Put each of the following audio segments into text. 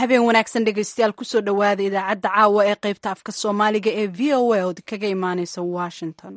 habeen wanaagsan dhegeystayaal kusoo dhowaada idaacadda caawa ee qaybta afka soomaaliga ee v o a ood kaga imaaneysa washington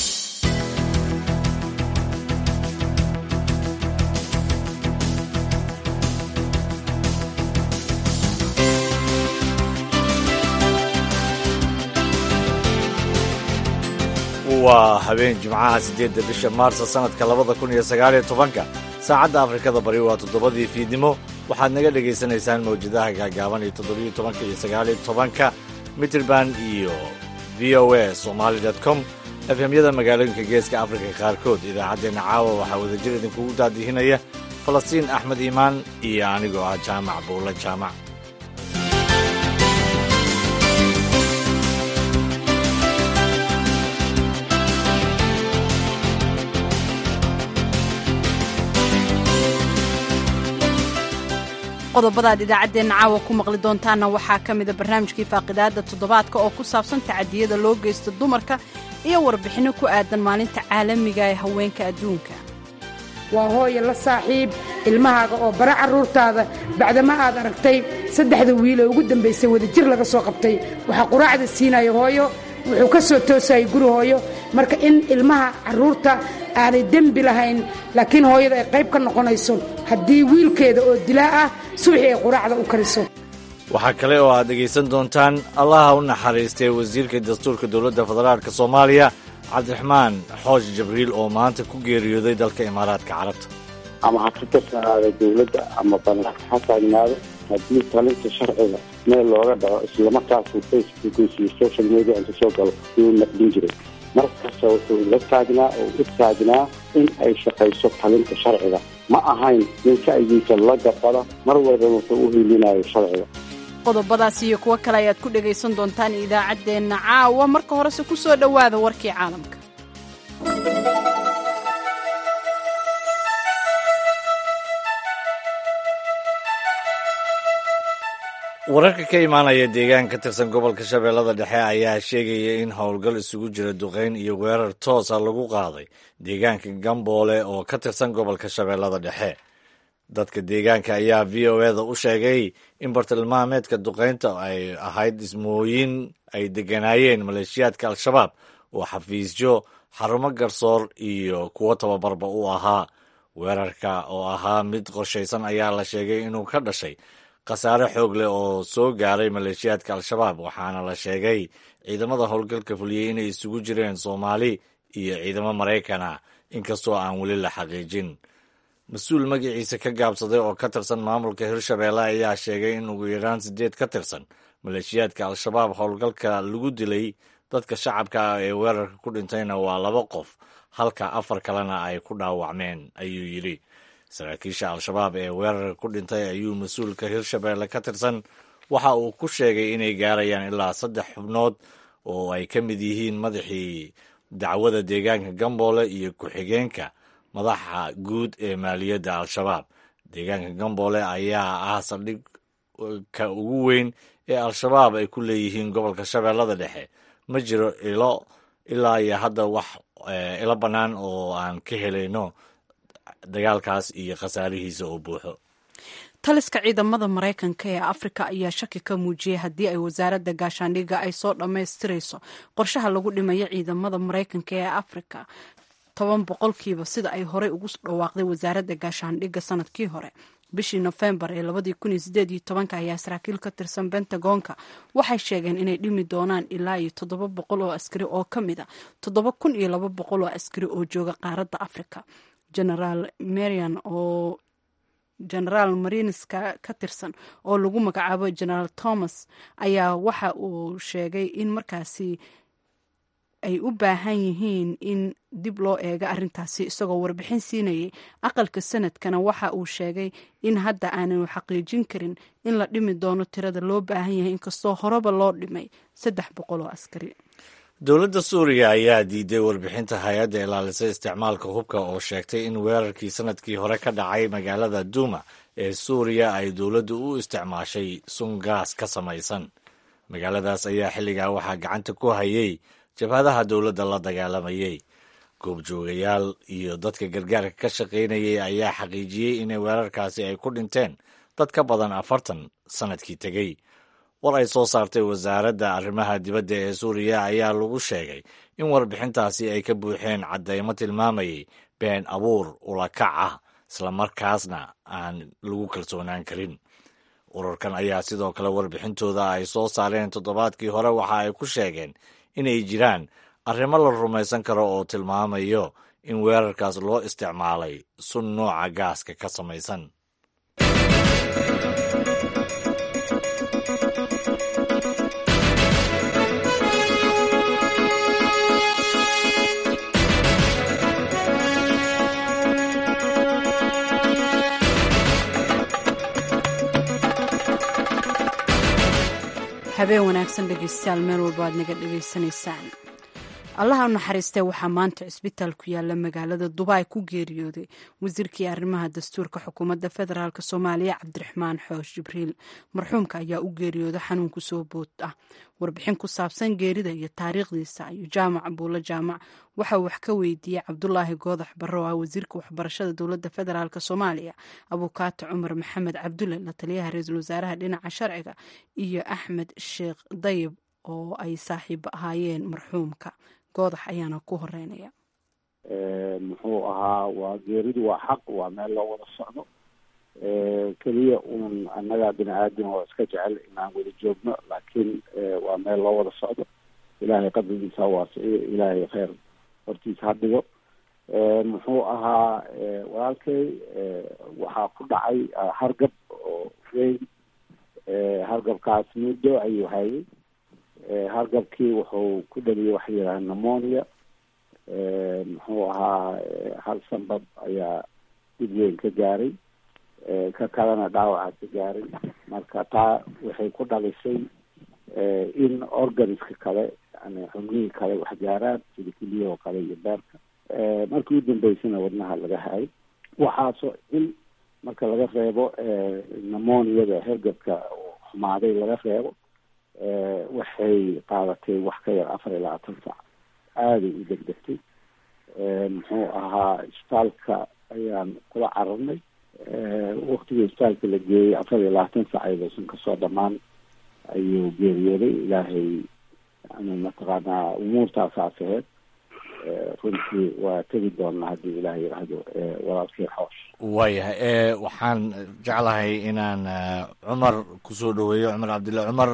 waa habeen jimcaha siddeedda bisha maarsa sannadka labada kun iyo sagaaliyo tobanka saacadda afrikada bari waa toddobadii fiidnimo waxaad naga dhegaysanaysaan mawjadaha gaagaaban iyo toddobiyo tobanka iyo sagaaliyo tobanka mitrband iyo v o a somaali dot com efemyada magaalooyinka geeska afrika qaarkood idaacaddeenna caawa waxaa wadajir idinkugu daadihinaya falastiin axmed iimaan iyo anigoo ah jaamac buulla jaamac qodobadaad idaacaddeenna caawa ku maqli doontaanna waxaa ka mida barnaamijkii faaqidaadda toddobaadka oo ku saabsan tacadiyada loo geysto dumarka iyo warbixinno ku aadan maalinta caalamiga ee haweenka adduunka waa hooya la saaxiib ilmahaaga oo bara carruurtaada bacdama aad aragtay saddexda wiil ee ugu dambaysay wadajir laga soo qabtay waxaa quraacda siinaya hooyo wuxuu ka soo toosayay guri hooyo marka in ilmaha carruurta aanay dembi lahayn laakiin hooyada ay qayb ka noqonayso haddii wiilkeeda oo dilaa ah subaxii ay quraacda u kariso waxaa kale oo aad dhegaysan doontaan allaha u naxariistay wasiirka dastuurka dowladda federaalka soomaaliya cabdiraxmaan xoosh jibriil oo maanta ku geeriyooday dalka imaaraadka carabta ama ha ka tirsanaada dowladda ama bannaanka ha taagnaado haddii talinta sharciga meel looga dhaco islamarkaasuu facebookiisa iyo social media inta soo galo yuu naqdin jiray markasta wuxuu la taagnaa oo u taagnaa in ay shaqayso talinta sharciga ma ahayn nin sha'yigiisa la gabada mar walba wuxuu u hiilinayo sharciga qodobadaas iyo kuwo kale ayaad ku dhegaysan doontaan idaacaddeenna caawa marka horese ku soo dhowaada warkii caalamka wararka ka imaanaya deegaan ka tirsan gobolka shabeellada dhexe ayaa sheegaya in howlgal isugu jira duqayn iyo weerar toosa lagu qaaday deegaanka gamboole oo ka tirsan gobolka shabeellada dhexe dadka deegaanka ayaa v o eda u sheegay in bartilmaameedka duqaynta ay ahayd dhismooyin ay degganaayeen maleeshiyaadka al-shabaab oo xafiisyo xarumo garsoor iyo kuwo tababarba u ahaa weerarka oo ahaa mid qorshaysan ayaa la sheegay inuu ka dhashay khasaare xoog leh oo soo gaaray maleeshiyaadka al-shabaab waxaana la sheegay ciidamada howlgalka fuliyey inay isugu jireen soomaali iyo ciidamo maraykana inkastoo aan weli la xaqiijin mas-uul magaciisa ka gaabsaday oo ka tirsan maamulka hirshabeelle ayaa sheegay in ugu yaraan siddeed ka tirsan maleeshiyaadka al-shabaab howlgalka lagu dilay dadka shacabka ah ee weerarka ku dhintayna waa laba qof halka afar kalena ay ku dhaawacmeen ayuu yidhi saraakiisha al-shabaab ee weerarka ku dhintay ayuu mas-uulka hirshabeelle ka tirsan waxa uu ku sheegay inay gaarayaan ilaa saddex xubnood oo ay ka mid yihiin madaxii dacwada deegaanka gamboole iyo ku-xigeenka madaxa guud ee maaliyadda al-shabaab deegaanka gamboole ayaa ah saldhig ka ugu weyn ee al-shabaab ay ku leeyihiin gobolka shabeellada dhexe ma jiro ilo ilaa iyo hadda wax ilo bannaan oo aan ka helayno dagaalkaas iyo khasaarihiisa oo buuxo taliska ciidamada maraykanka ee afrika ayaa shaki ka muujiyey haddii ay wasaaradda gaashaandhigga ay soo dhammaystirayso qorshaha lagu dhimayo ciidamada maraykanka ee afrika toban boqolkiiba sida ay horey ugu dhawaaqday wasaaradda gaashaandhigga sanadkii hore bishii nofembar ee labadii kun iyo sideed iyo tobanka ayaa saraakiil ka tirsan bentagonka waxay sheegeen inay dhimi doonaan ilaa iyo toddoba boqol oo askari oo ka mid a toddoba kun iyo laba boqol oo askari oo jooga qaaradda afrika genaraal marian oo genaraal marineska ka tirsan oo lagu magacaabo genaraal thomas ayaa waxa uu sheegay in markaasi ay u baahan yihiin in dib loo eego arrintaasi isagoo warbixin siinayay aqalka sanadkana waxa uu sheegay in hadda aananu xaqiijin karin in la dhimi doono tirada loo baahan yahay inkastoo horeba loo dhimay saddex boqol oo askari dowladda suuriya ayaa diiday warbixinta hay-adda ilaalisa isticmaalka hubka oo sheegtay in weerarkii sanadkii hore ka dhacay magaalada duuma ee suuriya ay dowladdu u isticmaashay sun gaas ka samaysan magaaladaas ayaa xilligaa waxaa gacanta ku hayay jabhadaha dowladda la dagaalamayey goobjoogayaal iyo dadka gargaarka ka shaqaynayay ayaa xaqiijiyey in weerarkaasi ay ku dhinteen dad ka badan afartan sannadkii tegey war ay soo saartay wasaaradda arrimaha dibadda ee suuriya ayaa lagu sheegay in warbixintaasi ay ka buuxeen caddaymo tilmaamayay been abuur ulakac ah islamarkaasna aan lagu kalsoonaan karin ururkan ayaa sidoo kale warbixintooda ay soo saareen toddobaadkii hore waxa ay ku sheegeen inay jiraan arrimo la rumaysan karo oo tilmaamayo in weerarkaas loo isticmaalay sun nooca gaaska ka samaysan habeen wanaagsan dhegeystayaal meel walba aad naga dhegaysanaysaan allaha u naxariistee waxaa maanta cisbitaal ku yaala magaalada dubai ku geeriyooday wasiirkii arrimaha dastuurka xukuumadda federaalk soomaaliya cabdiraxmaan xoosh jibriil marxuumka ayaa u geeriyooda xanuun kusoo bood ah warbixin ku saabsan geerida iyo taariikhdiisa ayuu jaamac buulo jaamac waxa uu wax ka weydiiyey cabdulaahi goodax barro ah wasiirka waxbarashada dowladda federaalk soomaaliya abuukaato cumar maxamed cabdulle la taliyaha ra-iisul wasaaraha dhinaca sharciga iyo axmed sheekh dayib oo ay saaxiibo ahaayeen marxuumka goodax ayaana ku horeynaya muxuu ahaa waa geeridu waa xaq waa meel loo wada socdo keliya uun annagaa bini aadam oo iska jecel inaan wada joogno laakiin waa meel loo wada socdo ilaahay qabrigiisa ha waasiciyo ilaahay kheyr hortiisa ha dhigo muxuu ahaa walaalkay waxaa ku dhacay hargab oo weyn hargabkaas muddo ayuu hayay hargabkii wuxuu ku dhaliyay waxa yidhaha nemonia muxuu ahaa hal sanbab ayaa dib weyn ka gaaray ka kalena dhaawaca ka gaaray marka taa waxay ku dhalisay in organiska kale yani xubnihii kale wax gaaraan sida keliyahoo kale iyo beerka markii u dambeysana wadnaha laga hayay waxaasoo in marka laga reebo nemoniada hergabka xumaaday laga reebo waxay qaadatay wax ka yar afar iyo labaatan sac aaday u degdegtay muxuu ahaa isbitaalka ayaan kula cararnay waktigii isbitaalka la geeyey afar iyo labaatan sac ayadoosan kasoo dhamaan ayuu geeriyooday ilaahay yani mataqaanaa umuurtaasaas aheyd runtii waa tegi doonaa haddii ilaah yidhaahdo walaalkii xoosh waayahay waxaan jeclahay inaan cumar kusoo dhaweeyo cumar cabdilla cumar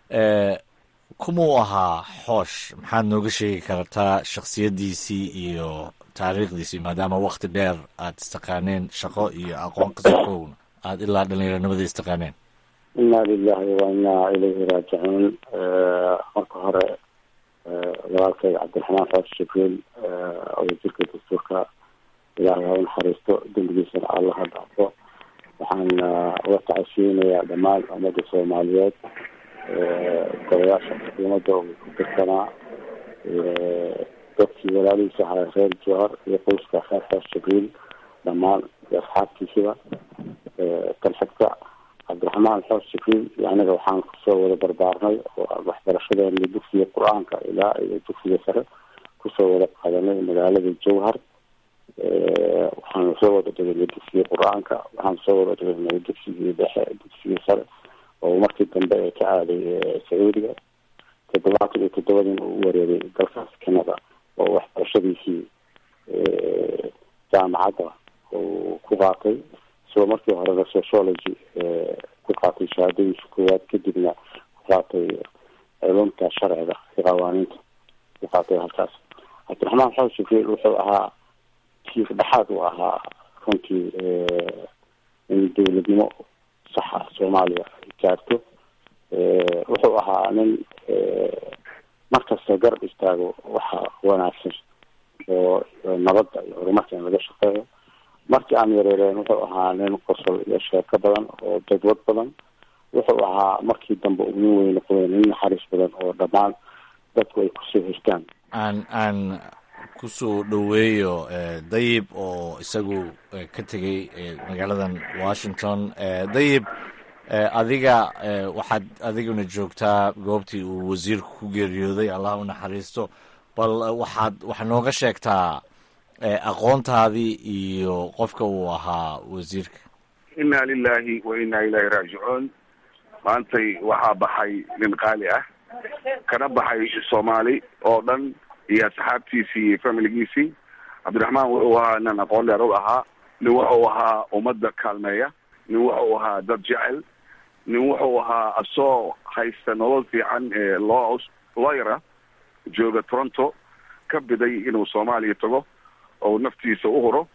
kumuu ahaa xoosh maxaad nooga sheegi kartaa shaksiyaddiisii iyo taariikhdiisii maadaama wakti dheer aad istaqaaneen shaqo iyo aqoon kasoo aada ilaa dhallinyaranimada istaqaaneen inna lilahi wa inna ilayhi raajicuun marka hore walaalkayga cabdiraxmaan xoosh jibriil wasiirka dastuurka ilaahay ha u naxariisto dembigiisana allah ha dhaafo waxaan uga tacasiyeynayaa dhammaan ummadda soomaaliyeed golayaasha xukuumadda uu ku tirsanaa dadkii walaalihiisa ahaa reer jowhar iyo qoyska reer xoosh jibriil dhammaan iyo asxaabtiisiba kan xigta cabdiraxmaan xoosh jibriil iyo aniga waxaan kusoo wada barbaarnay oo waxbarashadeena dugsiga qur-aanka ilaa iyo dugsiga sare kusoo wada qaadanay magaalada jowhar waxaan soo wada dhiganay dugsiga qur-aanka waxaan soo wada dhiganay dugsigii dhexe dugsigii sare oo markii dambe ee ka aaday sacuudiga toddobaatan iyo toddobadiina uu wareegay dalkaas canada oo waxbarashadiisii jaamacadda uu ku qaatay isagoo markii horena sociology ku qaatay shahaadadiisa koowaad kadibna ku qaatay culumta sharciga iyo qawaaniinta ku qaatay halkaas cabdiraxmaan xoosh jibriil wuxuu ahaa kiif dhexaad uu ahaa runtii in dowladnimo saxa soomaaliya ay gaarto wuxuu ahaa nin markasta garab istaago waxa wanaagsan oo nabadda iyo horumarka in laga shaqeeyo markii aan yareereen wuxuu ahaa nin qosol iyo sheeko badan oo dadwad badan wuxuu ahaa markii dambe uu nin weyn noqday nin naxariis badan oo dhammaan dadku ay kusoo hirtaan aan aan kusoo dhoweeyo dayib oo isagu ka tegay magaaladan washington dayib adiga waxaad adiguna joogtaa goobtii uu wasiirku ku geeriyooday allah u naxariisto bal waxaad waxaad nooga sheegtaa aqoontaadii iyo qofka uu ahaa wasiirka inna lilahi wa inna ilahi raajicuun maantay waxaa baxay nin qaali ah kana baxay soomaali oo dhan iyo asxaabtiisii iyo familigiisii cabdiraxmaan wuxuu ahaa nin aqoon dheer u ahaa nin wuxuu ahaa ummadda kaalmeeya nin wuxuu ahaa dad jecel nin wuxuu ahaa asoo haysta nolol fiican ee loo looyara jooga toronto ka biday inuu soomaaliya tago oo naftiisa u huro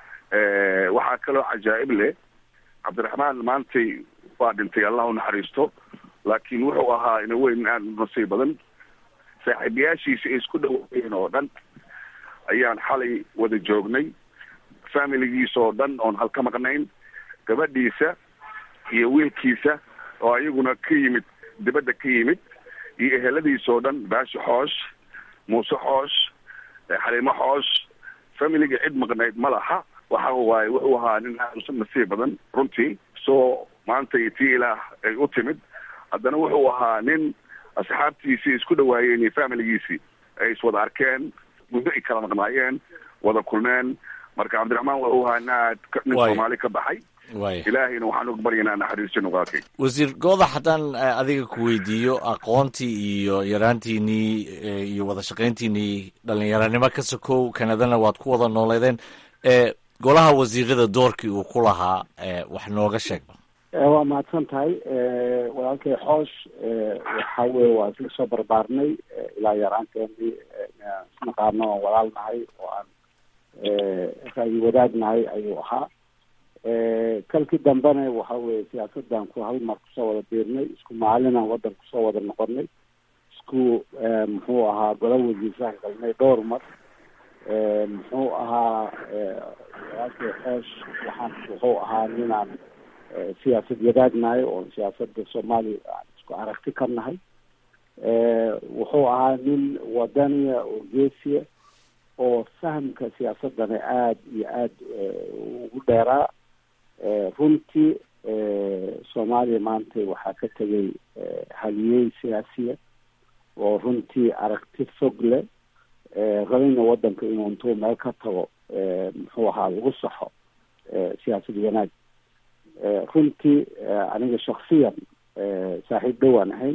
waxaa kaloo cajaa'ib leh cabdiraxmaan maantay waa dhintay allah u naxariisto laakiin wuxuu ahaa ina weyn aad nasiib badan saaxiibayaashiisa ay isku dhawaayeen oo dhan ayaan xalay wada joognay familigiisa oo dhan oon halka maqnayn gabadhiisa iyo wiilkiisa oo ayaguna ka yimid dibadda ka yimid iyo eheladiisa oo dhan baashi xoosh muuse xoosh xaliimo xoosh familiga cid maqnayd ma laha waxa waaye wuxuu ahaa nin aad u nasiib badan runtii soo maanta iyo tii ilaah ay u timid haddana wuxuu ahaa nin asxaabtiisii isku dhawaayeen iyo familigiisii ay iswada arkeen muddo ay kala maqnaayeen wada kulmeen marka cabdiraxmaan wuxuu ahaa nin aad nin soomaali ka baxay ilaahayna waxaan uga baryanaa naxariisto nuqaakay wasiir goodax haddaan adiga ku weydiiyo aqoontii iyo yaraantiinii iyo wada shaqayntiinii dhalinyaranimo ka sokow kanadana waad ku wada nooleedeen golaha wasiirada doorkii uu ku lahaa wax nooga sheeg waa mahadsan tahay walaalkay xoosh waxa weye waa isla soo barbaarnay ilaa yaraanteenii isnaqaano oon walaal nahay oo aan ra'yi wadaag nahay ayuu ahaa kalkii dambena waxa weye siyaasadan ku hal mar kusoo wada biirnay isku maalinaan wadan kusoo wada noqonay isku muxuu ahaa gola wasiirsaan galnay dhowr mar muxuu ahaa walaalkay xoosh waxaan wuxuu ahaa ninaan siyaasad wadaagnahay oo siyaasada soomaaliya aan isku aragti ka nahay wuxuu ahaa nin wadaniya oo geesiya oo fahamka siyaasadana aada iyo aada ugu dheeraa runtii soomaaliya maanta waxaa ka tegay haliyey siyaasiya oo runtii aragti fog leh rabayna wadanka inuu intuu meel ka tago muxuu ahaa lagu saxo siyaasad wanaag runtii aniga shaksiyan saaxiib dhowaan ahayn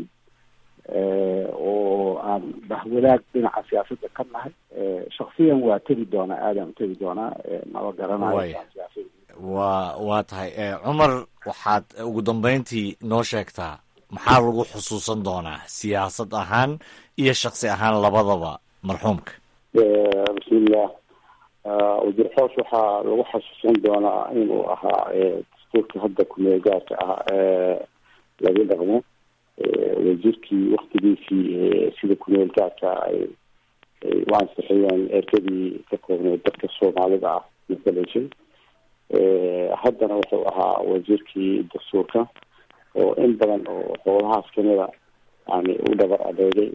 oo aan bahwadaag dhinaca siyaasadda ka nahay shaksiyan waa tegi doonaa aadaan utegi doonaa maba garanayo wa waa tahay cumar waxaad ugu dambeyntii noo sheegtaa maxaa lagu xusuusan doonaa siyaasad ahaan iyo shaksi ahaan labadaba marxuumka bismillah wasiir xoosh waxaa lagu xasuusan doonaa inuu ahaa dastuurka hadda kumeel gaarka ah laga dhaqmo wasiirkii waktigiisii sida kumeel gaarka ay u ansixiyeen ergadii ka koobneed dadka soomaalida ah matalaysay haddana wuxuu ahaa wasiirkii dastuurka oo in badan oo howlahaas kamida yani u dhabar adeegay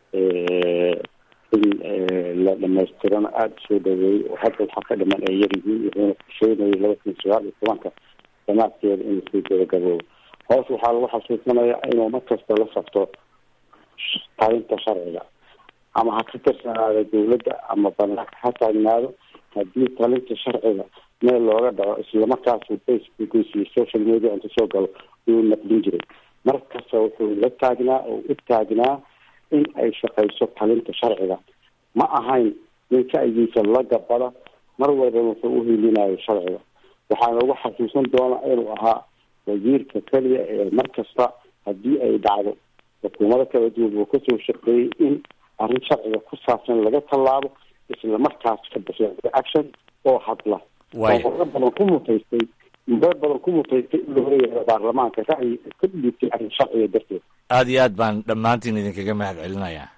in la dhamaystirana aada usoo dhaweeyey oo hadda waxaa ka dhiman ay yaryihiin wuxuuna kusheynayay laba kun sagaal iyo tobanka damaadkeeda inuu sii gabagaboobo hoos waxaa lagu xasuusanayaa inuu mar kasta la safto talinta sharciga ama ha ka tirsanaado dawladda ama banaanka ha taagnaado haddii talinta sharciga meel looga dhaco islamarkaasu facebookiisa iyo social media inta soo galo uu naqdin jiray mar kasta wuxuu la taagnaa oo u taagnaa in ay shaqayso talinta sharciga ma ahayn nin ka-igiisa la gabada mar walba wuxuu uhiilinayo sharciga waxaa lagu xasuusan doonaa inuu ahaa wasiirka keliya ee mar kasta haddii ay dhacdo xukuumado kala duwan uu kasoo shaqeeyey in arrin sharciga ku saabsan laga tallaabo isla markaas ka bixiya action oo hadla horo badan ku mutaystay muddo badan ku mutaystay in laga yeero baarlamaanka ra'yi ka dhiibtay arrin sharciga darteed aada iyo aad baan dhammaantiin idinkaga mahad celinayaa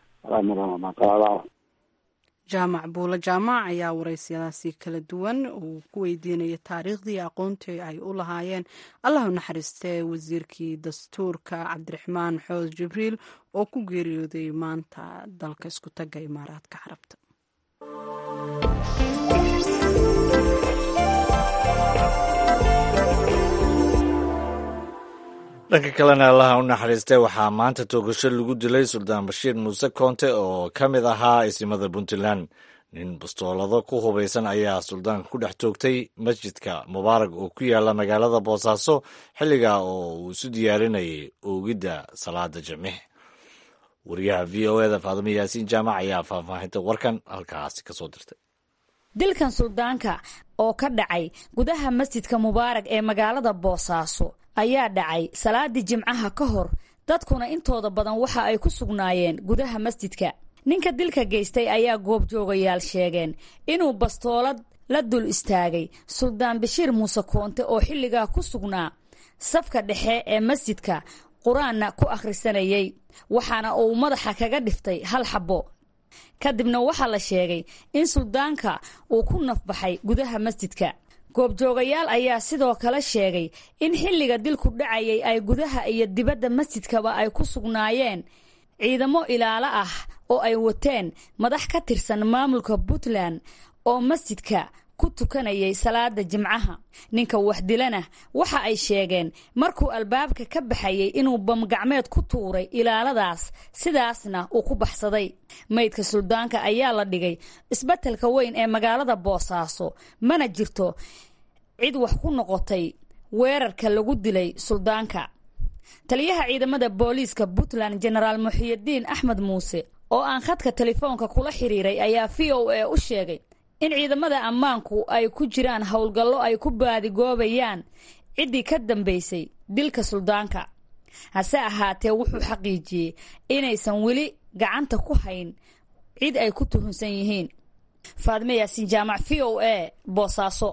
jaamac buulo jaamac ayaa waraysiyadaasi kala duwan uu ku weydiinaya taariikhdii aqoontii ay u lahaayeen allah u naxariistee wasiirkii dastuurka cabdiraxmaan xoos jibriil oo ku geeriyooday maanta dalka isku tagga imaaraadka carabta dhanka kalena allaha u naxariistay waxaa maanta toogasho lagu dilay suldaan bashiir muuse koonte oo ka mid ahaa isimada puntland nin bastoolado ku hubaysan ayaa suldaanka ku dhex toogtay masjidka mubaarag oo ku yaala magaalada boosaaso xilligaa oo uu isu diyaarinayay oogidda salaada jimcih wariyaha v o eda faadimo yaasiin jaamac ayaa faahfaahinta warkan halkaasi kasoo dirtay dilkan suldaanka oo ka dhacay gudaha masjidka mubaarag ee magaalada boosaaso ayaa dhacay salaadii jimcaha ka hor dadkuna intooda badan waxa ay ku sugnaayeen gudaha masjidka ninka dilka geystay ayaa goobjoogayaal sheegeen inuu bastoolad la dul istaagay suldaan bashiir muuse koonte oo xilligaa ku sugnaa safka dhexe ee masjidka qur-aanna ku akhrisanayay waxaana uu madaxa kaga dhiftay hal xabbo kadibna waxaa la sheegay in suldaanka uu ku nafbaxay gudaha masjidka goobjoogayaal ayaa sidoo kale sheegay in xilliga dilku dhacayay ay gudaha iyo dibadda masjidkaba ay ku sugnaayeen ciidamo ilaalo ah oo ay wateen madax ka tirsan maamulka puntland oo masjidka ku tukanayay salaada jimcaha ninka waxdilana waxa ay sheegeen markuu albaabka ka baxayay inuu bamgacmeed ku tuuray ilaaladaas sidaasna uu ku baxsaday maydka suldaanka ayaa la dhigay isbeddelka weyn ee magaalada boosaaso mana jirto cid wax ku noqotay weerarka lagu dilay suldaanka taliyaha ciidamada booliiska puntland jenaraal muxiyidiin axmed muuse oo aan khadka telefoonka kula xiriiray ayaa v o a u sheegay in ciidamada ammaanku ay ku jiraan howlgallo ay ku baadigoobayaan ciddii ka dambaysay dilka suldaanka hase ahaatee wuxuu xaqiijiyey inaysan weli gacanta ku hayn cid ay ku tuhunsan yihiin faadme yaasiin jaamac v o a boosaaso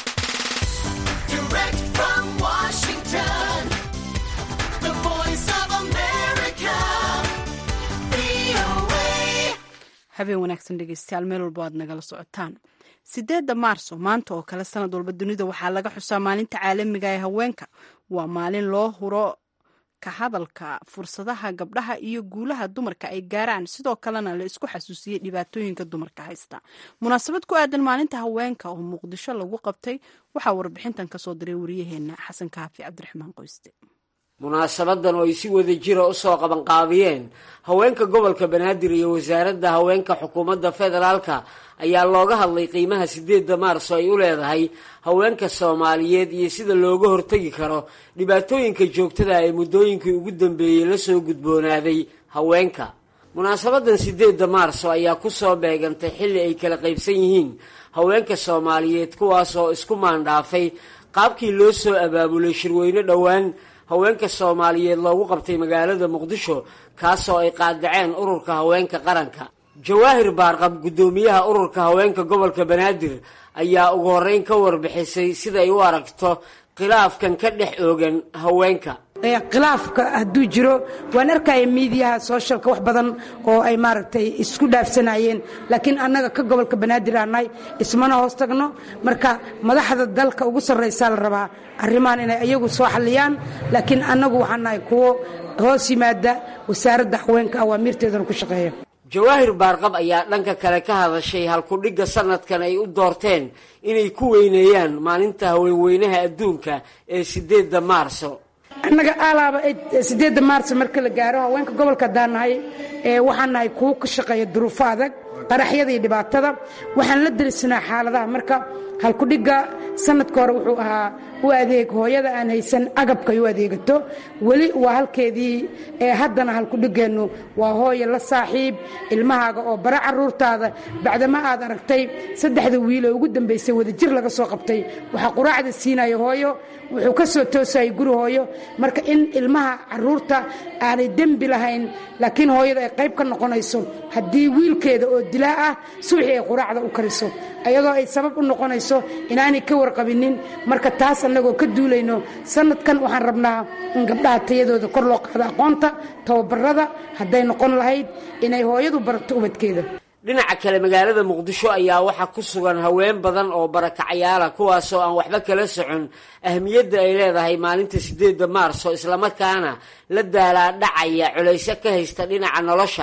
habeen wanaagsan dhegeystayaal meel walba aad nagala socotaan sideedda maarso maanta oo kale sanad walba dunida waxaa laga xusaa maalinta caalamiga ee haweenka waa maalin loo huro ka hadalka fursadaha gabdhaha iyo guulaha dumarka ay gaaraan sidoo kalena la isku xasuusiyey dhibaatooyinka dumarka haysta munaasabad ku aadan maalinta haweenka oo muqdisho lagu qabtay waxaa warbixintan kasoo diray wariyaheena xasan kaafi cabdiraxmaan qoyste munaasabadan oo ay si wada jira usoo qabanqaabiyeen haweenka gobolka banaadir iyo wasaaradda haweenka xukuumadda federaalka ayaa looga hadlay qiimaha sideedda maarso ay u leedahay haweenka soomaaliyeed iyo sida looga hortegi karo dhibaatooyinka joogtada ee muddooyinkii ugu dambeeyey lasoo gudboonaaday haweenka munaasabadan sideedda maarso ayaa kusoo beegantay xilli ay kala qaybsan yihiin haweenka soomaaliyeed kuwaasoo isku maandhaafay qaabkii loo soo abaabulay shirweyne dhowaan haweenka soomaaliyeed loogu qabtay magaalada muqdisho kaasoo ay qaadaceen ururka haweenka qaranka jawaahir baarqab guddoomiyaha ururka haweenka gobolka banaadir ayaa ugu horreyn ka warbixisay siday u aragto khilaafkan ka dhex oogan haweenka khilaafka hadduu jiro waan arkaya miidiyaha sooshalka wax badan oo ay maaragtay isku dhaafsanayeen laakiin annaga ka gobolka banaadir aannahay ismana hoos tagno marka madaxda dalka ugu sarraysaa la rabaa arrimahan inay iyagu soo xalliyaan laakiin annagu waxaan nahay kuwo hoos yimaada wasaaradda haweenka awaamiirteedana ku shaqeeya jawaahir baarqab ayaa dhanka kale ka hadashay halkudhigga sanadkan ay u doorteen inay ku weyneeyaan maalinta haweenweynaha adduunka ee sideedda maarso annaga alaaba sideedda maarso marka la gaaro haweenka gobolka haddaan nahay waxaan nahay kuwo ka shaqeeya duruufo adag qaraxyada iyo dhibaatada waxaan la derisnaa xaaladaha marka halkudhigga sanadka hore wuxuu ahaa u adeeg hooyada aan haysan agabkay u adeegato weli waa halkeedii ee haddana halkudhiggeennu waa hooya la saaxiib ilmahaaga oo bara caruurtaada bacdama aad aragtay saddexda wiil oo ugu dambaysay wadajir laga soo qabtay waxaa quraacda siinaya hooyo wuxuu ka soo toosayay guri hooyo marka in ilmaha caruurta aanay dembi lahayn laakiin hooyada ay qayb ka noqonayso haddii wiilkeeda oo dilaa ah subaxii ay quraacda u kariso iyadoo ay sabab u noqonayso inaanay ka warqabinin marka taas annagoo ka duulayno sanadkan waxaan rabnaa in gabdhaha tayadooda kor loo qaado aqoonta tababarada hadday noqon lahayd inay hooyadu barato ubadkeeda dhinaca kale magaalada muqdisho ayaa waxaa ku sugan haween badan oo barakacayaala kuwaasoo aan waxba kala socon ahmiyadda ay leedahay maalinta sideedda maarso islamarkaana la daalaa dhacaya culaysyo ka haysta dhinaca nolosha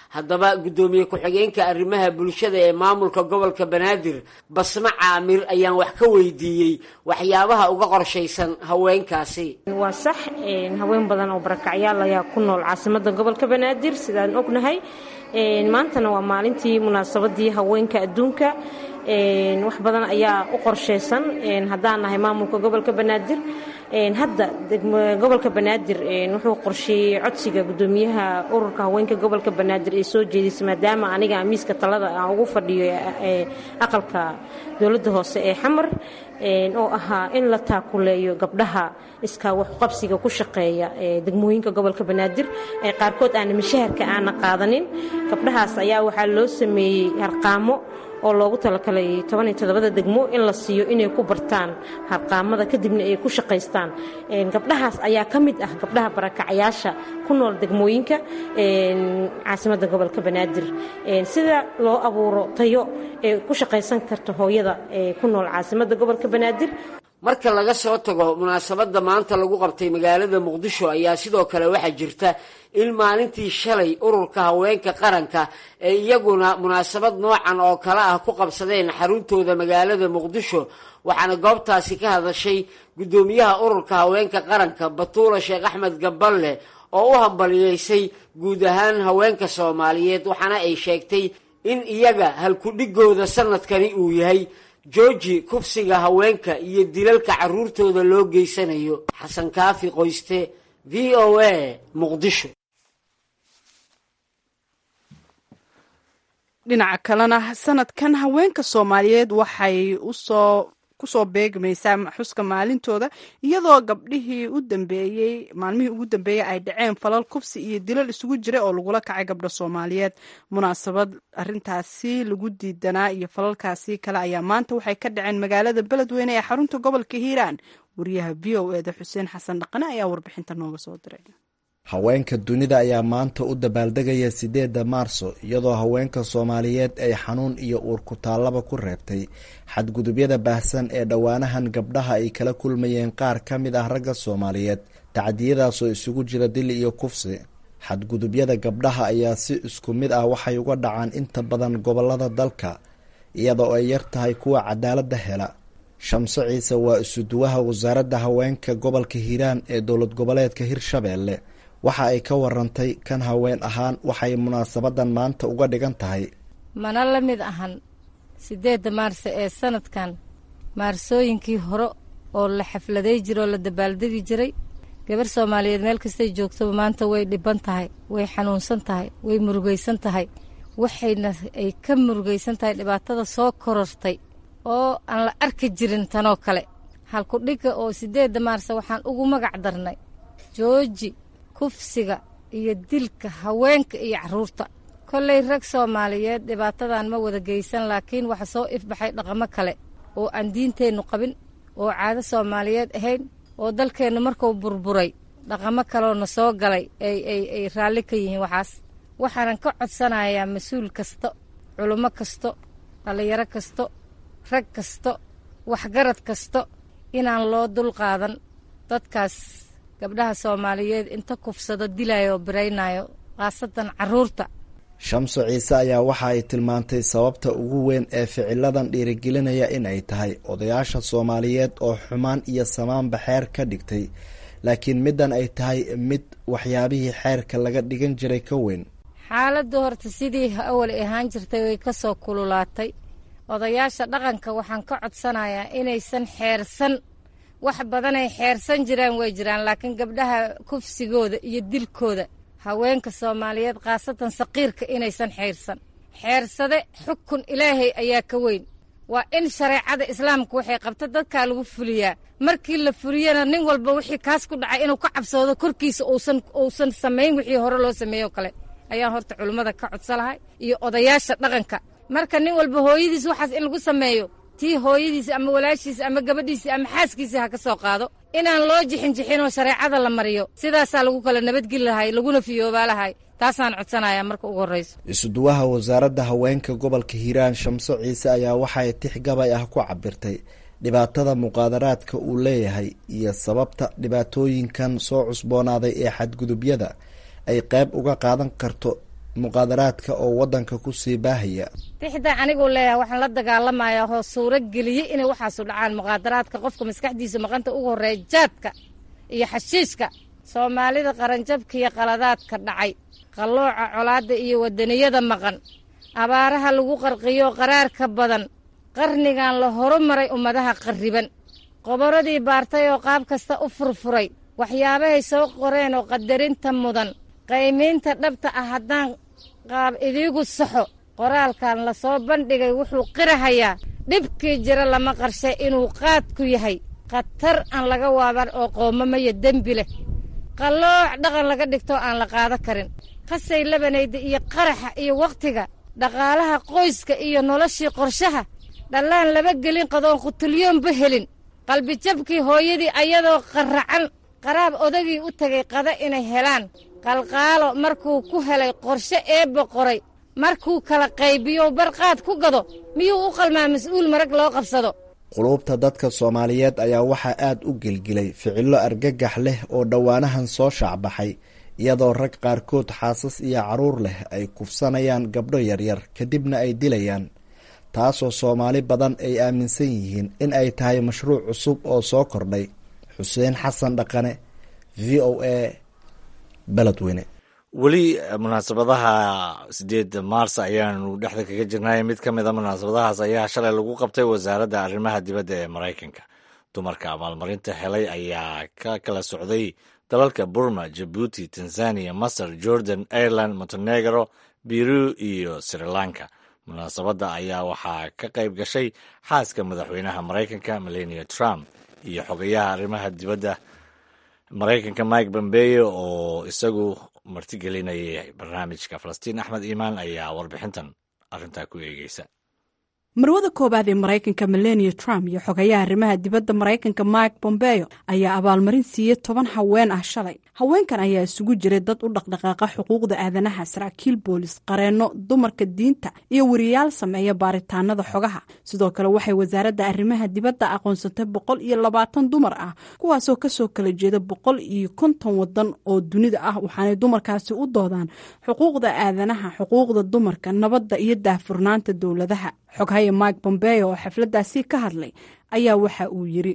haddaba guddoomiye ku-xigeenka arrimaha bulshada ee maamulka gobolka banaadir basme caamir ayaan wax ka weydiiyey waxyaabaha uga qorshaysan haweenkaasi waa sax haween badan oo barakacyaal ayaa ku nool caasimada gobolka banaadir sidaan ognahay maantana waa maalintii munaasabadii haweenka adduunka wax badan ayaa u qorshaysan haddaan nahay maamulka gobolka banaadir hadda gobolka banaadir wuxuu qorsheeyey codsiga gudoomiyaha ururka haweenka gobolka banaadir ee soo jeedisay maadaama aniga miiska talada aan ugu fadhiyo aqalka dowladda hoose ee xamar oo ahaa in la taakuleeyo gabdhaha iskaa waxqabsiga ku shaqeeya degmooyinka gobolka banaadir ee qaarkood aana mashaharka aana qaadanin gabdhahaas ayaa waxaa loo sameeyey harqaamo oo loogu talagalay tobaniyo toddobada degmo in la siiyo inay ku bartaan harqaamada kadibna ay ku shaqaystaan gabdhahaas ayaa ka mid ah gabdhaha barakacyaasha ku nool degmooyinka caasimadda gobolka banaadir sida loo abuuro tayo ee ku shaqaysan karta hooyada ee ku nool caasimadda gobolka banaadir marka laga soo tago munaasabadda maanta lagu qabtay magaalada muqdisho ayaa sidoo kale waxaa jirta in maalintii shalay ururka haweenka qaranka ee iyaguna munaasabad noocan oo kale ah ku qabsadeen xaruntooda magaalada muqdisho waxaana goobtaasi ka hadashay guddoomiyaha ururka haweenka qaranka batuula sheekh axmed gaballe oo u hambaliyeysay guud ahaan haweenka soomaaliyeed waxaana ay sheegtay in iyaga halkudhigooda sanadkani uu yahay jooji kufsiga haweenka iyo dilalka caruurtooda loo geysanayo xasan kaafi qoyste v o a muqdisho dhinaca kalena sanadkan haweenka soomaaliyeed waxay usoo kusoo beegmaysaa xuska maalintooda iyadoo gabdhihii u dambeeyey maalmihii ugu dambeeyey ay dhaceen falal kufsi iyo dilal isugu jira oo lagula kacay gabdha soomaaliyeed munaasabad arintaasi lagu diidanaa iyo falalkaasi kale ayaa maanta waxay ka dhaceen magaalada beledweyne ee xarunta gobolka hiiraan wariyaha v o eda xuseen xasan dhaqane ayaa warbixinta nooga soo diray haweenka dunida ayaa maanta u dabaaldegaya sideedda maarso iyadoo haweenka soomaaliyeed ay xanuun iyo uur kutaallaba ku reebtay xadgudubyada baahsan ee dhowaanahan gabdhaha ay kala kulmayeen qaar ka mid ah ragga soomaaliyeed tacdiyadaasoo isugu jira dil iyo kufsi xadgudubyada gabdhaha ayaa si isku mid ah waxay uga dhacaan inta badan gobolada dalka iyadoo ay yar tahay kuwa cadaaladda hela shamso ciise waa isuduwaha wasaaradda haweenka gobolka hiiraan ee dowlad goboleedka hirshabeelle waxa ay ka warantay kan haween ahaan waxay munaasabadan maanta uga dhigan tahay mana la mid ahan siddeedda maarse ee sanadkan maarsooyinkii hore oo la xafladay jira oo la dabaaldegi jiray gabar soomaaliyeed meel kastay joogtaba maanta way dhiban tahay way xanuunsan tahay way murugaysan tahay waxayna ay ka murugaysan tahay dhibaatada soo korortay oo aan la arki jirin tanoo kale halkudhigga oo siddeedda maarse waxaan ugu magac darnay jooji kufsiga iyo dilka haweenka iyo carruurta kollay rag soomaaliyeed dhibaatadan ma wada geysan laakiin waxa soo ifbaxay dhaqamo kale oo aan diinteennu qabin oo caado soomaaliyeed ahayn oo dalkeennu markuu burburay dhaqamo kaleoo na soo galay ay ay ay raalli ka yihiin waxaas waxaanan ka codsanayaa mas-uul kasta culummo kasto dhallinyaro kasto rag kasto waxgarad kasto inaan loo dulqaadan dadkaas gabdhaha soomaaliyeed inta kufsado dilayo oo biraynayo khaasatan carruurta shamso ciise ayaa waxa ay tilmaantay sababta ugu weyn ee ficiladan dhiirigelinaya in ay tahay odayaasha soomaaliyeed oo xumaan iyo samaanba xeer ka dhigtay laakiin middan ay tahay mid waxyaabihii xeerka laga dhigan jiray ka weyn xaaladdu horta sidii awal ahaan jirtay way ka soo kululaatay odayaasha dhaqanka waxaan ka codsanayaa inaysan xeersan wax badanay xeersan jiraan way jiraan laakiin gabdhaha kufsigooda iyo dilkooda haweenka soomaaliyeed khaasatan saqiirka inaysan xeersan xeersade xukun ilaahay ayaa ka weyn waa in shareecada islaamka waxay qabta dadkaa lagu fuliyaa markii la fuliyana nin walba wixii kaas ku dhacay inuu ka cabsoodo korkiisa uusan uusan samayn wixii hore loo sameeyoo kale ayaan horta culummada ka codsa lahay iyo odayaasha dhaqanka marka nin walba hooyadiis waxaas in lagu sameeyo tii hooyadiisa ama walaashiisa ama gabadhiisa ama xaaskiisa ha ka soo qaado inaan loo jixin jixinoo shareecada la mariyo sidaasaa lagu kala nabadgeli lahay laguna fiyoobaa lahay taasaan codsanayaa marka ugu horrayso isuduwaha wasaaradda haweenka gobolka hiiraan shamso ciise ayaa waxay tix gabay ah ku cabirtay dhibaatada muqaadaraadka uu leeyahay iyo sababta dhibaatooyinkan soo cusboonaaday ee xadgudubyada ay qayb uga qaadan karto muqaadaraadka oo waddanka ku sii baahaya tixda aniguu leeyahay waxaan la dagaalamayaa hoo suuro geliyey inay waxaasu dhacaan muqaadaraadka qofka maskaxdiisa maqanta ugu horreeya jaadka iyo xashiishka soomaalida qaranjabka iyo qaladaadka dhacay qallooca colaadda iyo wadaniyada maqan abaaraha lagu qarqiyo qaraarka badan qarnigan la horumaray ummadaha qarriban qoboradii baartay oo qaab kasta u furfuray waxyaabahay soo qoreen oo qadarinta mudan qaymaynta dhabta ah haddaan qaab idiigu saxo qoraalkan la soo bandhigay wuxuu qirahayaa dhibkii jira lama qarshe inuu qaadku yahay khatar aan laga waaban oo qoomamaya dembi leh qallooc dhaqan laga dhigtoo aan la qaado karin qasay labanayda iyo qaraxa iyo wakhtiga dhaqaalaha qoyska iyo noloshii qorshaha dhallaan laba gelin qadoon qutulyoonba helin qalbijabkii hooyadii ayadoo qarracan qaraab odagii u tegay qada inay helaan qalqaalo markuu ku helay qorshe eebba qoray markuu kala qaybiyo barqaad ku gado miyuu u qalmaa mas-uul marag loo qabsado quluubta dadka soomaaliyeed ayaa waxaa aad u gelgilay ficillo argagax leh oo dhowaanahan soo shaacbaxay iyadoo rag qaarkood xaasas iyo carruur leh ay kufsanayaan gabdho yaryar kadibna ay dilayaan taasoo soomaali badan ay aaminsan yihiin in ay tahay mashruuc cusub oo soo kordhay xuseen xasan dhaqane v o a beledweyne weli munaasabadaha sideedda maars ayaanu dhexda kaga jirnay mid ka mida munaasabadahaas ayaa shalay lagu qabtay wasaaradda arrimaha dibadda ee maraykanka dumarka abaalmarinta helay ayaa ka kala socday dalalka burma jabuuti tanzania masar jordan ireland montenegro biru iyo sri lanka munaasabadda ayaa waxaa ka qayb gashay xaaska madaxweynaha maraykanka melania trump iyo xogayaha arrimaha dibadda maraykanka mike pompeo oo isagu martigelinayay barnaamijka falastiin axmed iimaan ayaa warbixintan arrintaa ku eegeysa marwada koowaad ee maraykanka melania trump iyo xogayaha arrimaha dibadda maraykanka mike bombeo ayaa abaalmarin siiyey toban haween ah shalay haweenkan ayaa isugu jiray dad u dhaqdhaqaaqa xuquuqda aadanaha saraakiil boolis qareenno dumarka diinta iyo wariyaal sameeya baaritaanada xogaha sidoo kale waxay wasaaradda arrimaha dibadda aqoonsatay boqol iyo labaatan dumar ah kuwaasoo kasoo kala jeeda boqol iyo konton wadan oo dunida ah waxaanay dumarkaasi u doodaan xuquuqda aadanaha xuquuqda dumarka nabadda iyo daahfurnaanta dowladaha xoghaye mike bombeo oo xafladaasi ka hadlay ayaa waxa uu yiri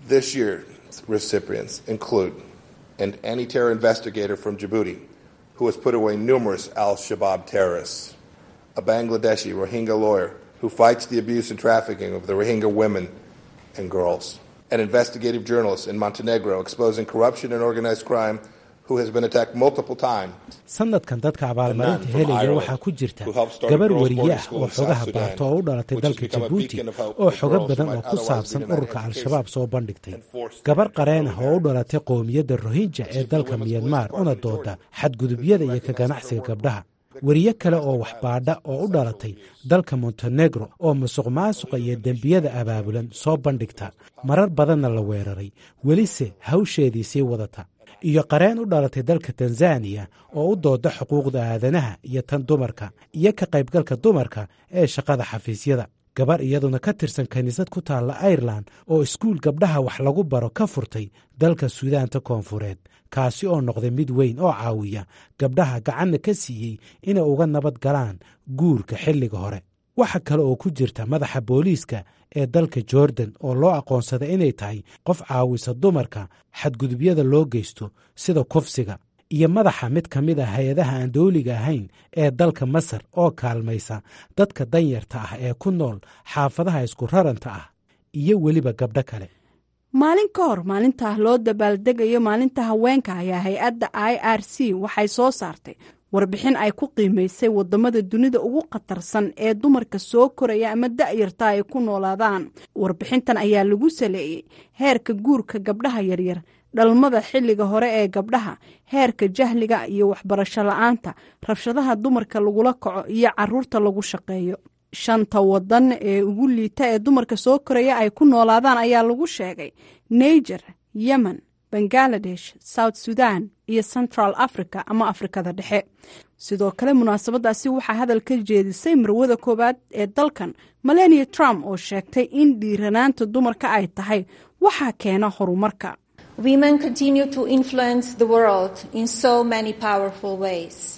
an anti-terror investigator from Djibouti who has put away numerous al-Shabaab terrorists, a Bangladeshi Rohingya lawyer who fights the abuse and trafficking of the Rohingya women and girls, an investigative journalist in Montenegro exposing corruption and organized crime who has been attacked multiple times. sanadkan dadka abaalmarinta helaya waxaa ku jirta gabar wariye ah oo xogaha baarta oo u dhalatay dalka jabuuti oo xogo badan oo ku saabsan ururka al-shabaab soo bandhigtay gabar qareen ah oo u dhalatay qowmiyadda rohinja ee dalka miyanmar una dooda xadgudubyada iyo ka ganacsiga gabdhaha weriye kale oo waxbaadha oo u dhalatay dalka montenegro oo musuq maasuqa iyo dembiyada abaabulan soo bandhigta marar badanna la weeraray welise hawsheedii sii wadata iyo qareen u dhalatay dalka tanzaniya oo u dooda xuquuqda aadanaha iyo tan dumarka iyo ka qaybgalka dumarka ee shaqada xafiisyada gabar iyaduna ka tirsan kiniisad ku taalla airelan oo iskuul gabdhaha wax lagu baro ka furtay dalka suudaanta koonfureed kaasi oo noqday mid weyn oo caawiya gabdhaha gacanna ka siiyey inay uga nabad galaan guurka xilliga hore waxa kale oo ku jirta madaxa booliiska ee dalka jordan oo loo aqoonsada inay tahay qof caawisa dumarka xadgudubyada loo geysto sida kufsiga iyo madaxa mid ka mid a hay-adaha aan dowliga ahayn ee dalka masar oo kaalmaysa dadka danyarta ah ee ku nool xaafadaha isku raranta ah iyo weliba gabdho kale maalin ka hor maalinta loo dabaaldegayo maalinta haweenka ayaa hay-adda i r c waxay soo saartay warbixin ay ku qiimaysay wadamada dunida ugu khatarsan ee dumarka soo koraya ama da-yarta ay ku noolaadaan warbixintan ayaa lagu saleeyey heerka guurka gabdhaha yaryar dhalmada xilliga hore ee gabdhaha heerka jahliga iyo waxbarasho la-aanta rabshadaha dumarka lagula kaco iyo caruurta lagu shaqeeyo shanta wadan ee ugu liita ee dumarka soo koraya ay ku noolaadaan ayaa lagu sheegay niger yemen bangaladesh south sudan iyo central africa ama afrikada dhexe sidoo kale munaasabadaasi waxaa hadal ka jeedisay marwada koowaad ee dalkan melania trump oo sheegtay in dhiiranaanta dumarka ay tahay waxaa keena horumarka Women continue to influence the world in so many powerful ways.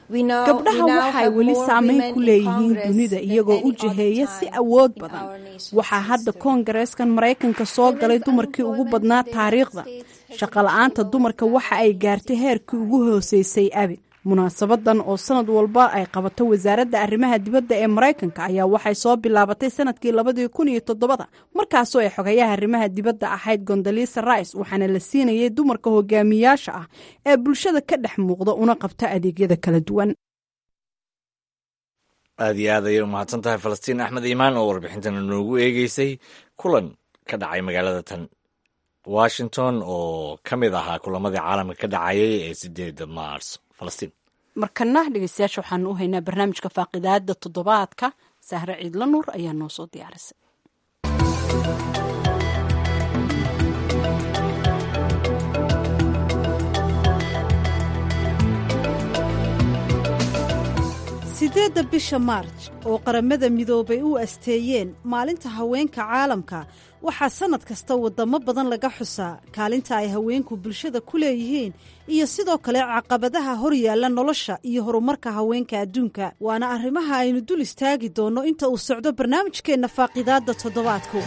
gabdhaha waxay weli saameyn ku leeyihiin dunida iyagoo u jiheeya si awood badan waxaa hadda koongareeskan maraykanka soo galay dumarkii ugu badnaa taariikhda shaqola'aanta dumarka waxa ay gaartay heerkii ugu hooseysay abid munaasabadan oo sanad walba ay qabato wasaaradda arrimaha dibadda ee maraykanka ayaa waxay soo bilaabatay sanadkii labadii kun iyo toddobada markaasoo ay xogayaha arrimaha dibadda ahayd gondalisa rice waxaana la siinayay dumarka hogaamiyaasha ah ee bulshada ka dhex muuqda una qabta adeegyada kala duwan aada iyo aad ayay umahadsan tahay falastiin axmed iimaan oo warbixintana noogu eegeysay kulan ka dhacay magaalada tan washington oo ka mid ahaa kulamadii caalamka ka dhacayay ee sideeda maars falastiin markana dhegeystayaasha waxaanu u haynaa barnaamijka faaqidaada toddobaadka sahre ciidla nuur ayaa noo soo diyaarisay sideedda bisha maarj oo qaramada midoobay u asteeyeen maalinta haweenka caalamka waxaa sannad kasta waddamo badan laga xusaa kaalinta ay haweenku bulshada ku leeyihiin iyo sidoo kale caqabadaha hor yaalla nolosha iyo horumarka haweenka adduunka waana arrimaha aynu dul istaagi doonno inta uu socdo barnaamijkeenna faaqidaadda toddobaadku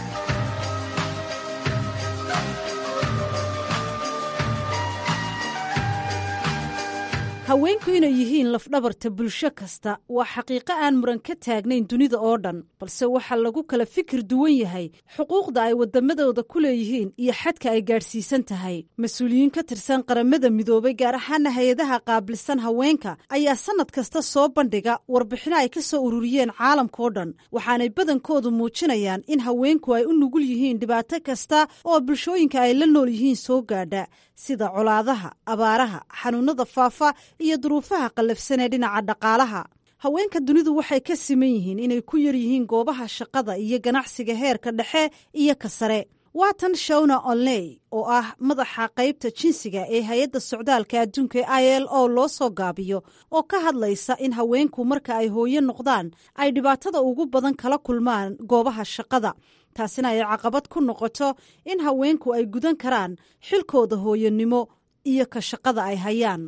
haweenku inay yihiin lafdhabarta bulsho kasta waa xaqiiqo aan muran ka taagnayn dunida oo dhan balse waxaa lagu kala fikir duwan yahay xuquuqda ay waddamadooda ku leeyihiin iyo xadka ay gaadhsiisan tahay mas-uuliyiin ka tirsan qaramada midoobay gaar ahaana hay-adaha qaabilsan haweenka ayaa sannad kasta soo bandhiga warbixino ay ka soo ururiyeen caalamkao dhan waxaanay badankoodu muujinayaan in haweenku ay u nugul yihiin dhibaato kasta oo bulshooyinka ay la nool yihiin soo gaadha sida colaadaha abaaraha xanuunada faafa iyo duruufaha qallafsan ee dhinaca dhaqaalaha haweenka dunidu waxay ka siman yihiin inay ku yar yihiin goobaha shaqada iyo ganacsiga heerka dhexe iyo ka sare waa tan shawna onley oo ah madaxa qaybta jinsiga ee hay-adda socdaalka adduunka i l o loo soo gaabiyo oo ka hadlaysa in haweenku marka ay hooyo noqdaan ay dhibaatada ugu badan kala kulmaan goobaha shaqada taasina ay caqabad ku noqoto in haweenku ay gudan karaan xilkooda hooyonimo iyo ka shaqada ay hayaan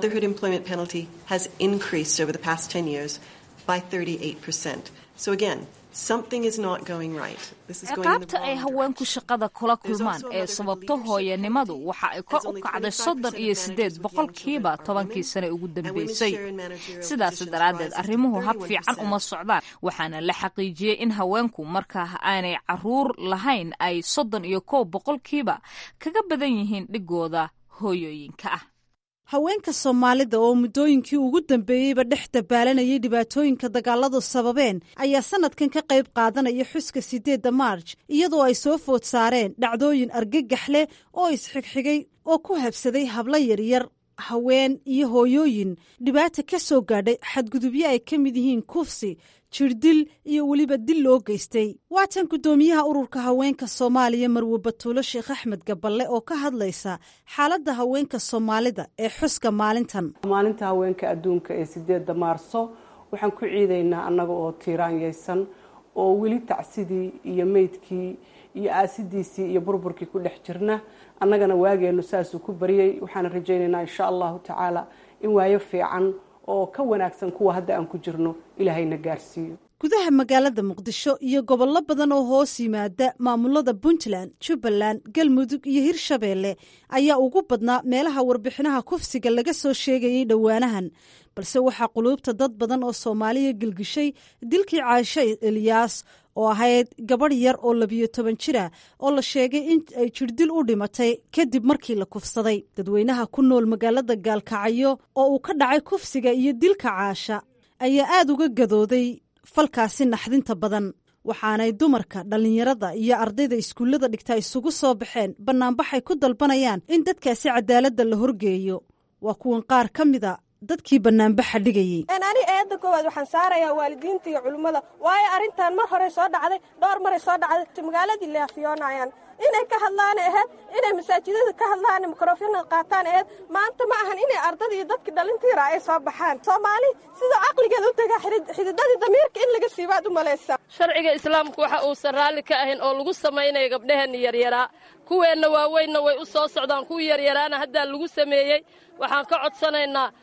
ciqaabta ay haweenku shaqada kula kulmaan ee sababto hooyanimadu waxa ay kor u kacday soddon iyo siddeed boqolkiiba tobankii sane ugu dambeysay sidaas daraaddeed arrimuhu hab fiican uma socdaan waxaana la xaqiijiyey in haweenku markaa aanay caruur lahayn ay soddon iyo kow boqolkiiba kaga badan yihiin dhigooda hooyooyinka ah haweenka soomaalida oo muddooyinkii ugu dambeeyeyba dhex dabaalanayay dhibaatooyinka dagaaladu sababeen ayaa sannadkan ka qayb qaadanaya xuska siddeedda maarj iyadoo ay soo food saareen dhacdooyin argagax leh oo isxigxigay oo ku habsaday hablo yaryar haween iyo hooyooyin dhibaata ka soo gaadhay xadgudubyo ay ka mid yihiin kufsi jirdil iyo weliba dil loo geystay waatan guddoomiyaha ururka haweenka soomaaliya marwe batuulo sheekh axmed gaballe oo ka hadlaysa xaaladda haweenka soomaalida ee xuska maalintan maalinta haweenka adduunka ee sideedda maarso waxaan ku ciidaynaa annaga oo tiiraanyaysan oo weli tacsidii iyo meydkii iyo aasidiisii iyo burburkii ku dhex jirna annagana waageennu saasuu ku baryay waxaana rajaynaynaa insha allahu tacaala in waayo fiican oo ka wanaagsan kuwa hadda aan ku jirno ilaahayna gaarsiiyo gudaha magaalada muqdisho iyo gobollo badan oo hoos yimaada maamulada puntland jubbaland galmudug iyo hirshabeelle ayaa ugu badnaa meelaha warbixinaha kufsiga laga soo sheegayay dhowaanahan balse waxaa quluubta dad badan oo soomaaliya gelgishay dilkii caashe eliyaas oo ahayd gabadh yar oo labiyo toban jira oo la sheegay in ay jirdil u dhimatay kadib markii la kufsaday dadweynaha ku nool magaalada gaalkacyo oo uu ka dhacay kufsiga iyo dilka caasha ayaa aada uga gadooday falkaasi naxdinta badan waxaanay dumarka dhallinyarada iyo ardayda iskuullada dhigta isugu soo baxeen bannaanbaxay ku dalbanayaan in dadkaasi cadaaladda la horgeeyo waa kuwan qaar ka mida dadkii banaanbaxa dhigayey ani eedda koowaad waxaan saarayaa waalidiinta iyo culimmada waayo arrintan mar horey soo dhacday dhowr maray soo dhacday magaaladii leafiyoonayaan inay ka hadlaan aheyd inay masaajidada ka hadlaan mikrofona qaataan aheyd maanta ma ahan inay ardada iyo dadkii dhalintiira ay soo baxaan soomaali sidoo caqligeeda u tagaa xididadii damiirka in laga siibaad u malaysaa sharciga islaamku waxa uusan raalli ka ahayn oo lagu samaynaya gabdhaheenna yaryaraa kuweenna waaweynna way u soo socdaan kuwii yaryaraana haddaa lagu sameeyey waxaan ka codsanaynaa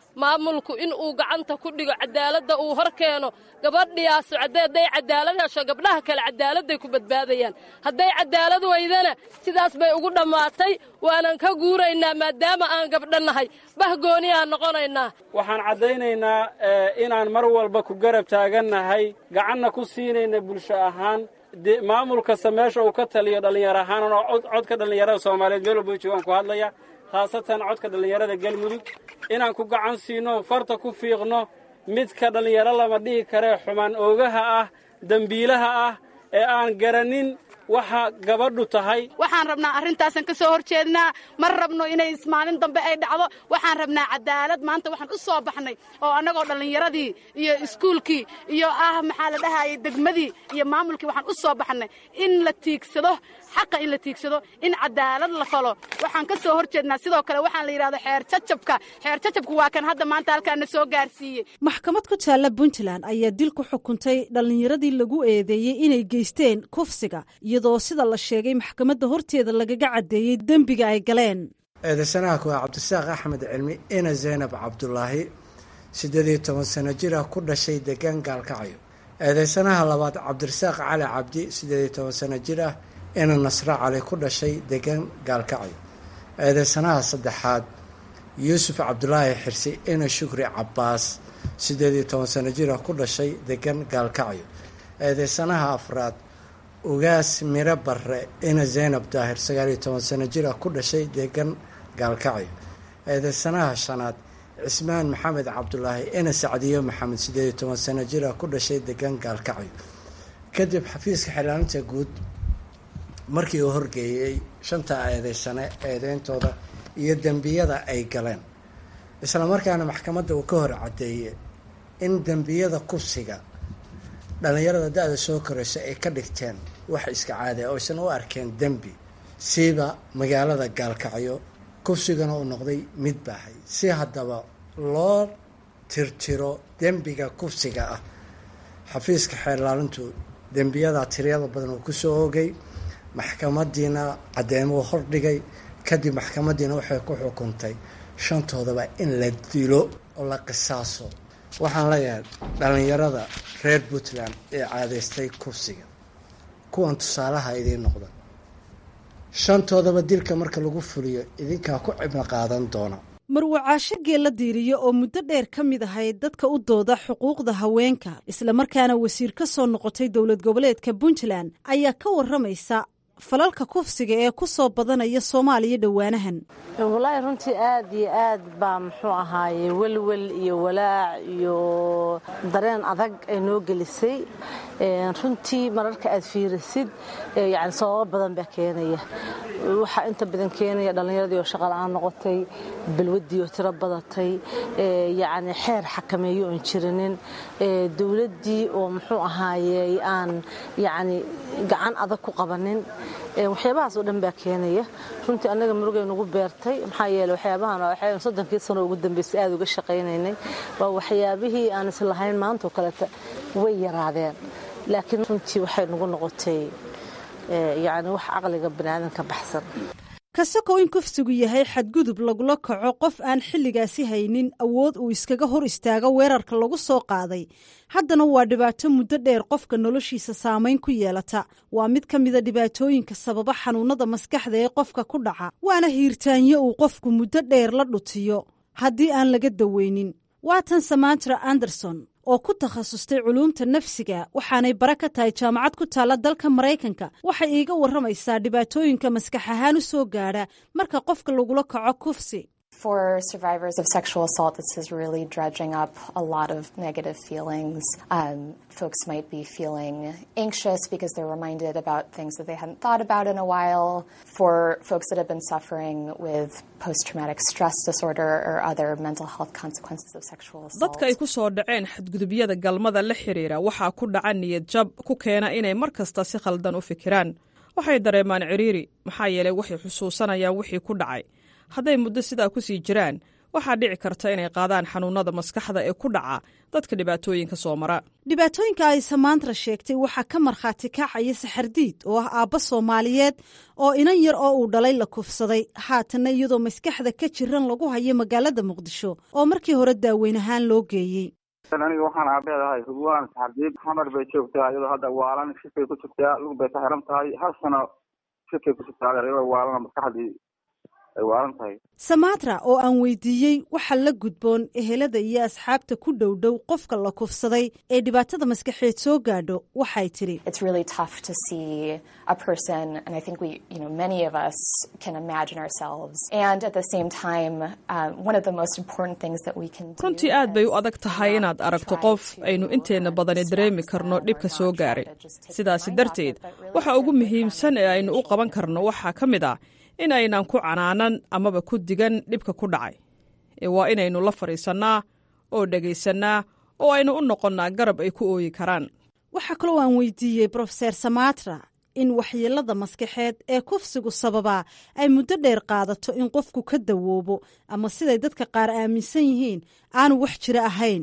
maamulku in uu gacanta ku dhigo cadaaladda uu hor keeno gabadhiyaasu hadday cadaalad hesho gabdhaha kale cadaaladday ku badbaadayaan hadday cadaalad weydana sidaas bay ugu dhammaatay waanan ka guuraynaa maadaama aan gabdho nahay bahgooni aan noqonaynaa waxaan caddaynaynaa inaan mar walba ku garab taagannahay gacanna ku siinayna bulsho ahaan maamul kasta meesha uu ka taliyo dhallinyaro ahaan oo codka dhallinyarada soomaaliyeed meel walba joogaan ku hadlaya khaasatan codka dhallinyarada galmudug inaan ku gacan siino farta ku fiiqno midka dhallinyaro lama dhihi karee xumaan oogaha ah dembiilaha ah ee aan garanin waxa gabadhu tahay waxaan rabnaa arrintaasan ka soo hor jeednaa ma rabno inay maalin dambe ay dhacdo waxaan rabnaa cadaalad maanta waxaan u soo baxnay oo annagoo dhallinyaradii iyo iskuulkii iyo ah maxaa la dhahayay degmadii iyo maamulkii waxaan u soo baxnay in la tiigsado xaqa in la tiigsado in cadaalad la falo waxaan ka soo hor jeednaa sidoo kale waxaan la yidhahdo xeer jajabka xeer jajabku waa kan hadda maanta halkaana soo gaarsiiyey maxkamad ku taalla puntland ayaa dil ku xukuntay dhallinyaradii lagu eedeeyey inay geysteen kufsiga iyadoo sida la sheegay maxkamadda horteeda lagaga caddeeyey dembiga ay galeen eedaysanaha kuwaa cabdisaaq axmed cilmi ina zaynab cabdulaahi siddeed iyo toban sano jir ah ku dhashay degaan gaalkacyo eedaysanaha labaad cabdirasaaq cali cabdi siddeed iyo toban sano jir ah ina nasre cali ku dhashay degaan gaalkacyo eedaysanaha saddexaad yuusuf cabdulaahi xirsi ina shukri cabbaas siddeed iyo toban sano jir ah ku dhashay degaan gaalkacyo eedaysanaha afraad ugaas miro barre ina zaynab daahir sagaal iyo toban sano jir ah ku dhashay deegan gaalkacyo eedaysanaha shanaad cismaan maxamed cabdulaahi ina sacdiyo maxamed siddeed iyo toban sano jir ah ku dhashay deegan gaalkacyo kadib xafiiska xilaalinta guud markii uu horgeeyey shanta eedeysane eedeyntooda iyo dembiyada ay galeen islamarkaana maxkamadda uu ka hor caddeeyey in dembiyada kufsiga dhallinyarada da-da soo koraysa ay ka dhigteen wax iska caadi a oysan u arkeen dembi siiba magaalada gaalkacyo kufsigana uu noqday mid baahay si haddaba loo tirtiro dembiga kufsiga ah xafiiska xeerlaalintu dembiyadaa tiryada badan uu kusoo oogay maxkamadiina caddeymuu hordhigay kadib maxkamadiina waxay ku xukuntay shantoodaba in la dilo oo la qisaaso waxaan leeyahay dhallinyarada reer puntland ee caadaystay kufsiga kuwan tusaalaha idiin noqda shantoodaba dilka marka lagu fuliyo idinkaa ku cibno qaadan doona marwacaasho geella diiriyo oo muddo dheer ka mid ahayd dadka u dooda xuquuqda haweenka islamarkaana wasiir ka soo noqotay dowlad goboleedka puntland ayaa ka waramaysa falalka kufsiga ee ku soo badanaya soomaaliya dhowaanahan walaahi runtii aad iyo aad baa muxuu ahaaye welwel iyo walaac iyo dareen adag ay noo gelisay runtii mararka aad fiirisid yani sababo badan baa keenaya waxaa inta badan keenaya dhallinyaradii oo shaqala-aan noqotay balwaddii oo tiro badatay yacni xeer xakameeyo oon jirinin dowladdii oo muxuu ahaaye aan yacni gacan adag ku qabanin waxyaabahaas oo dhan baa keenaya runtii annaga murugay nagu beertay maxaa yeele waxyaabahan waxaynu soddonkii sano ugu dambeysay aada uga shaqaynaynay waa waxyaabihii aan islahayn maanta oo kaleeta way yaraadeen laakiin runtii waxay nagu noqotay yacni wax caqliga baniaadanka baxsan kasakoo in kufsigu yahay xadgudub lagula kaco qof aan xilligaasi haynin awood uu iskaga hor istaago weerarka lagu soo qaaday haddana waa dhibaato muddo dheer qofka noloshiisa saamayn ku yeelata waa mid ka mida dhibaatooyinka sababa xanuunada maskaxda ee qofka ku dhaca waana hiirtaanyo uu qofku muddo dheer la dhutiyo haddii aan laga daweynin waa tan samantara anderson oo ku takhasustay culuumta nafsiga waxaanay bare ka tahay jaamacad ku taalla dalka maraykanka waxay iiga warramaysaa dhibaatooyinka maskax ahaan u soo gaadha marka qofka lagula kaco kufsi For survivors of sexual assault, this is really dredging up a lot of negative feelings. Um, folks might be feeling anxious because they're reminded about things that they hadn't thought about in a while. For folks that have been suffering with post traumatic stress disorder or other mental health consequences of sexual assault. dadka ay ku soo dhaceen xadgudubyada galmada la xiriira waxaa ku dhaca niyad jab ku keena inay mar kasta si khaldan u fikiraan waxay dareemaan ciriiri maxaa yeelay waxay xusuusanayaan wixii ku dhacay hadday muddo sidaa ku sii jiraan waxaa dhici karta inay qaadaan xanuunada maskaxda ee ku dhaca dadka dhibaatooyinka soo mara dhibaatooyinka ay samaantra sheegtay waxaa ka markhaati kacaya saxardiid oo ah aabba soomaaliyeed oo inan yar oo uu dhalay la kufsaday haatanna iyadoo maskaxda ka jiran lagu hayo magaalada muqdisho oo markii hore daaweyn ahaan loo geeyey aniga waxaan aabeedahay hubwaan saxardiid xamar bay joogtaa iyadoo hadda waalan shifay ku jirtaa lug bay ka xiran tahay hal sano shifay ku jirtaa iyadoo waalana maskaxdii ay waalan tahay samatra oo aan weydiiyey waxa la gudboon ehelada iyo asxaabta ku dhow dhow qofka la kufsaday ee dhibaatada maskaxeed soo gaadho waxay tidhi runtii aad bay u adag tahay inaad aragto qof aynu inteenna badani dareemi karno dhibka soo gaaray sidaasi darteed waxa ugu muhiimsan ee aynu u qaban karno waxaa ka mid ah in aynan ku canaanan amaba ku digan dhibka ku dhacay ee waa inaynu la fadhiisannaa oo dhegaysannaa oo aynu u noqonnaa garab ay ku ooyi karaan waxaa kaloo aan weydiiyey brofeser samatra in waxyeelada maskaxeed ee kufsigu sababaa ay muddo dheer qaadato in qofku ka dawoobo ama siday dadka qaar aaminsan yihiin aanu wax jiro ahayn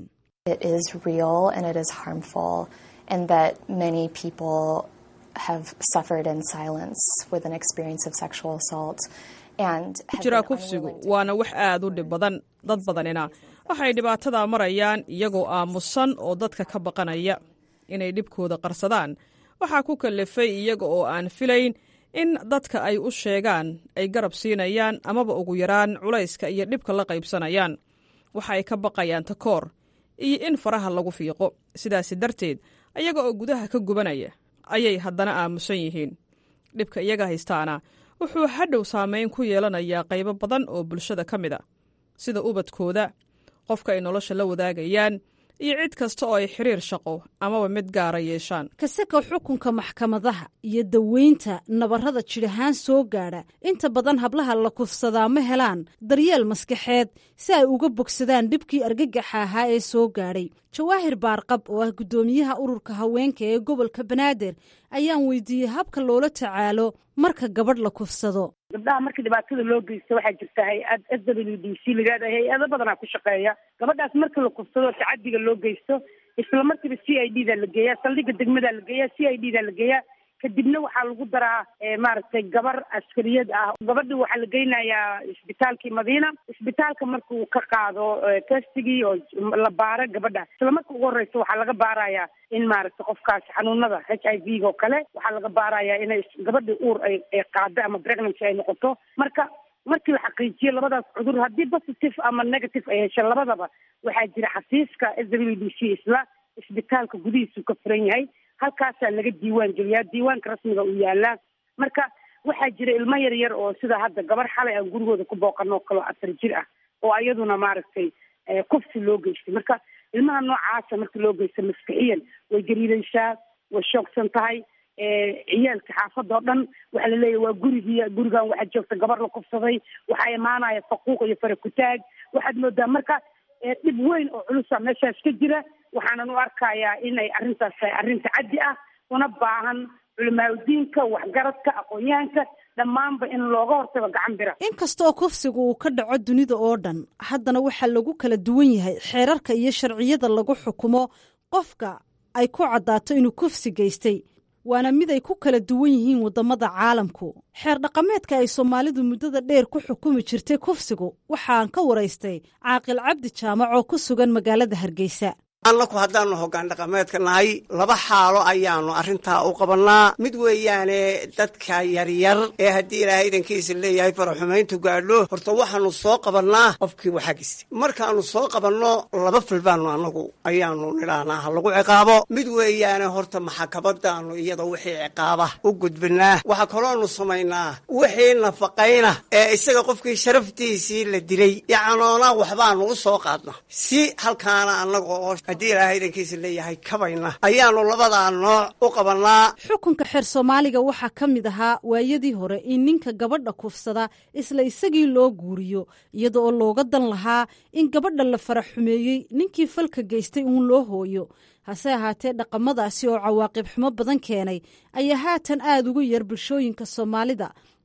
ku jiraa kufsigu waana wax aad u dhib badan dad badanina waxay dhibaatadaa marayaan iyagoo aamusan oo dadka ka baqanaya inay dhibkooda qarsadaan waxaa ku kallafay iyaga oo aan filayn in dadka ay u sheegaan ay garab siinayaan amaba ugu yaraan culayska iyo dhibka la qaybsanayaan waxa ay ka baqayaan takoor iyo in faraha lagu fiiqo sidaasi darteed ayaga oo gudaha ka gubanaya ayay haddana aamusan yihiin dhibka iyaga haystaana wuxuu hadhow saamayn ku yeelanayaa qaybo badan oo bulshada ka mid a sida ubadkooda qofka ay nolosha la wadaagayaan iyo cid kasta oo ay xiriir shaqo amaba mid gaara yeeshaan kaseka xukunka maxkamadaha iyo daweynta nabarrada jidhahaan soo gaadha inta badan hablaha la kufsadaa ma helaan daryeel maskaxeed si ay uga bogsadaan dhibkii argagaxa ahaa ee soo gaadhay jawaahir baarqab oo ah guddoomiyaha ururka haweenka ee gobolka banaadir ayaan weydiiyey habka loola tacaalo marka gabadh la kufsado gabdhaha marka dhibaatada loo geysto waxaa jirta hay-ad s w d c lagaada hay-ado badanaa ku shaqeeya gabadhaas marka la kufsado tacadiga loo geysto isla markiiba c i d da la geeyaa saldhiga degmadaa la geeyaa c i d da la geeyaa kadibna waxaa lagu daraa maaragtay gabar askariyad ah gabadhi waxaa la geynayaa isbitaalkii madiina isbitaalka markuu ka qaado testigii oo la baaro gabadha isla marka ugu horeysa waxaa laga baarayaa in maaragtay qofkaas xanuunada h i v ga oo kale waxaa laga baarayaa inay gabadhi uur ay ay qaado ama pregnancy ay noqoto marka markii la xaqiijiyo labadaas cudur haddii positive ama negative ay hesha labadaba waxaa jira xafiiska s w d c isla isbitaalka gudihiisuu ka furan yahay halkaasaa laga diiwaan geliyaa diiwaanka rasmiga uu yaalaa marka waxaa jira ilmo yar yar oo sida hadda gabar xalay aan gurigooda ku booqano kaloo afar jir ah oo ayaduna maaragtay kufsi loo geystay marka ilmaha noocaasa marka loo geysta maskixiyan way gariidaysaa way shoogsan tahay ciyaalka xaafada oo dhan waxaa laleeyahy waa gurigii gurigan waxaa joogta gabar la kufsaday waxaa imaanaya faquuq iyo farakutaag waxaad moodaa marka dhib weyn oo culusa meeshaas ka jira waxaanan u arkayaa inay arrintaas tahay arrin tacaddi ah una baahan culimaadudiinka waxgaradka aqoon-yahanka dhammaanba in looga hortago gacan bira inkastoo kufsiga uu ka dhaco dunida oo dhan haddana waxaa lagu kala duwan yahay xeerarka iyo sharciyada lagu xukumo qofka ay ku caddaato inuu kufsi geystay waana mid ay ku kala duwan yihiin waddamada caalamku xeer dhaqameedka ay soomaalidu muddada dheer ku xukumi jirtay kufsigu waxaan ka waraystay caaqil cabdi jaamac oo ku sugan magaalada hargeysa annaku haddaanu hoggaan dhaqameedka nahay laba xaalo ayaanu arrintaa u qabannaa mid weeyaane dadka yaryar ee haddii ilaahay idankiisa leeyahay faraxumayntu gaadho horta waxaanu soo qabannaa qofkii waxaa gistay markaannu soo qabanno laba fil baanu annagu ayaanu nidhaahnaa ha lagu ciqaabo mid weeyaane horta maxakabadaannu iyada wixii ciqaaba u gudbinaa waxaa kaloonu samaynaa wixii nafaqayna ee isaga qofkii sharaftiisii la dilay yacnoona waxbaanu u soo qaadna si halkaana annaga oo haddii ilaahay idankiisa leeyahay kabayna ayaanu labadaa nooc u qabannaa xukunka xeer soomaaliga waxaa ka mid ahaa waayadii hore in ninka gabadha kufsada isla isagii loo guuriyo iyada oo looga dan lahaa in gabadha la fara xumeeyey ninkii falka geystay uun loo hooyo hase ahaatee dhaqamadaasi oo cawaaqib xumo badan keenay ayaa haatan aad ugu yar bulshooyinka soomaalida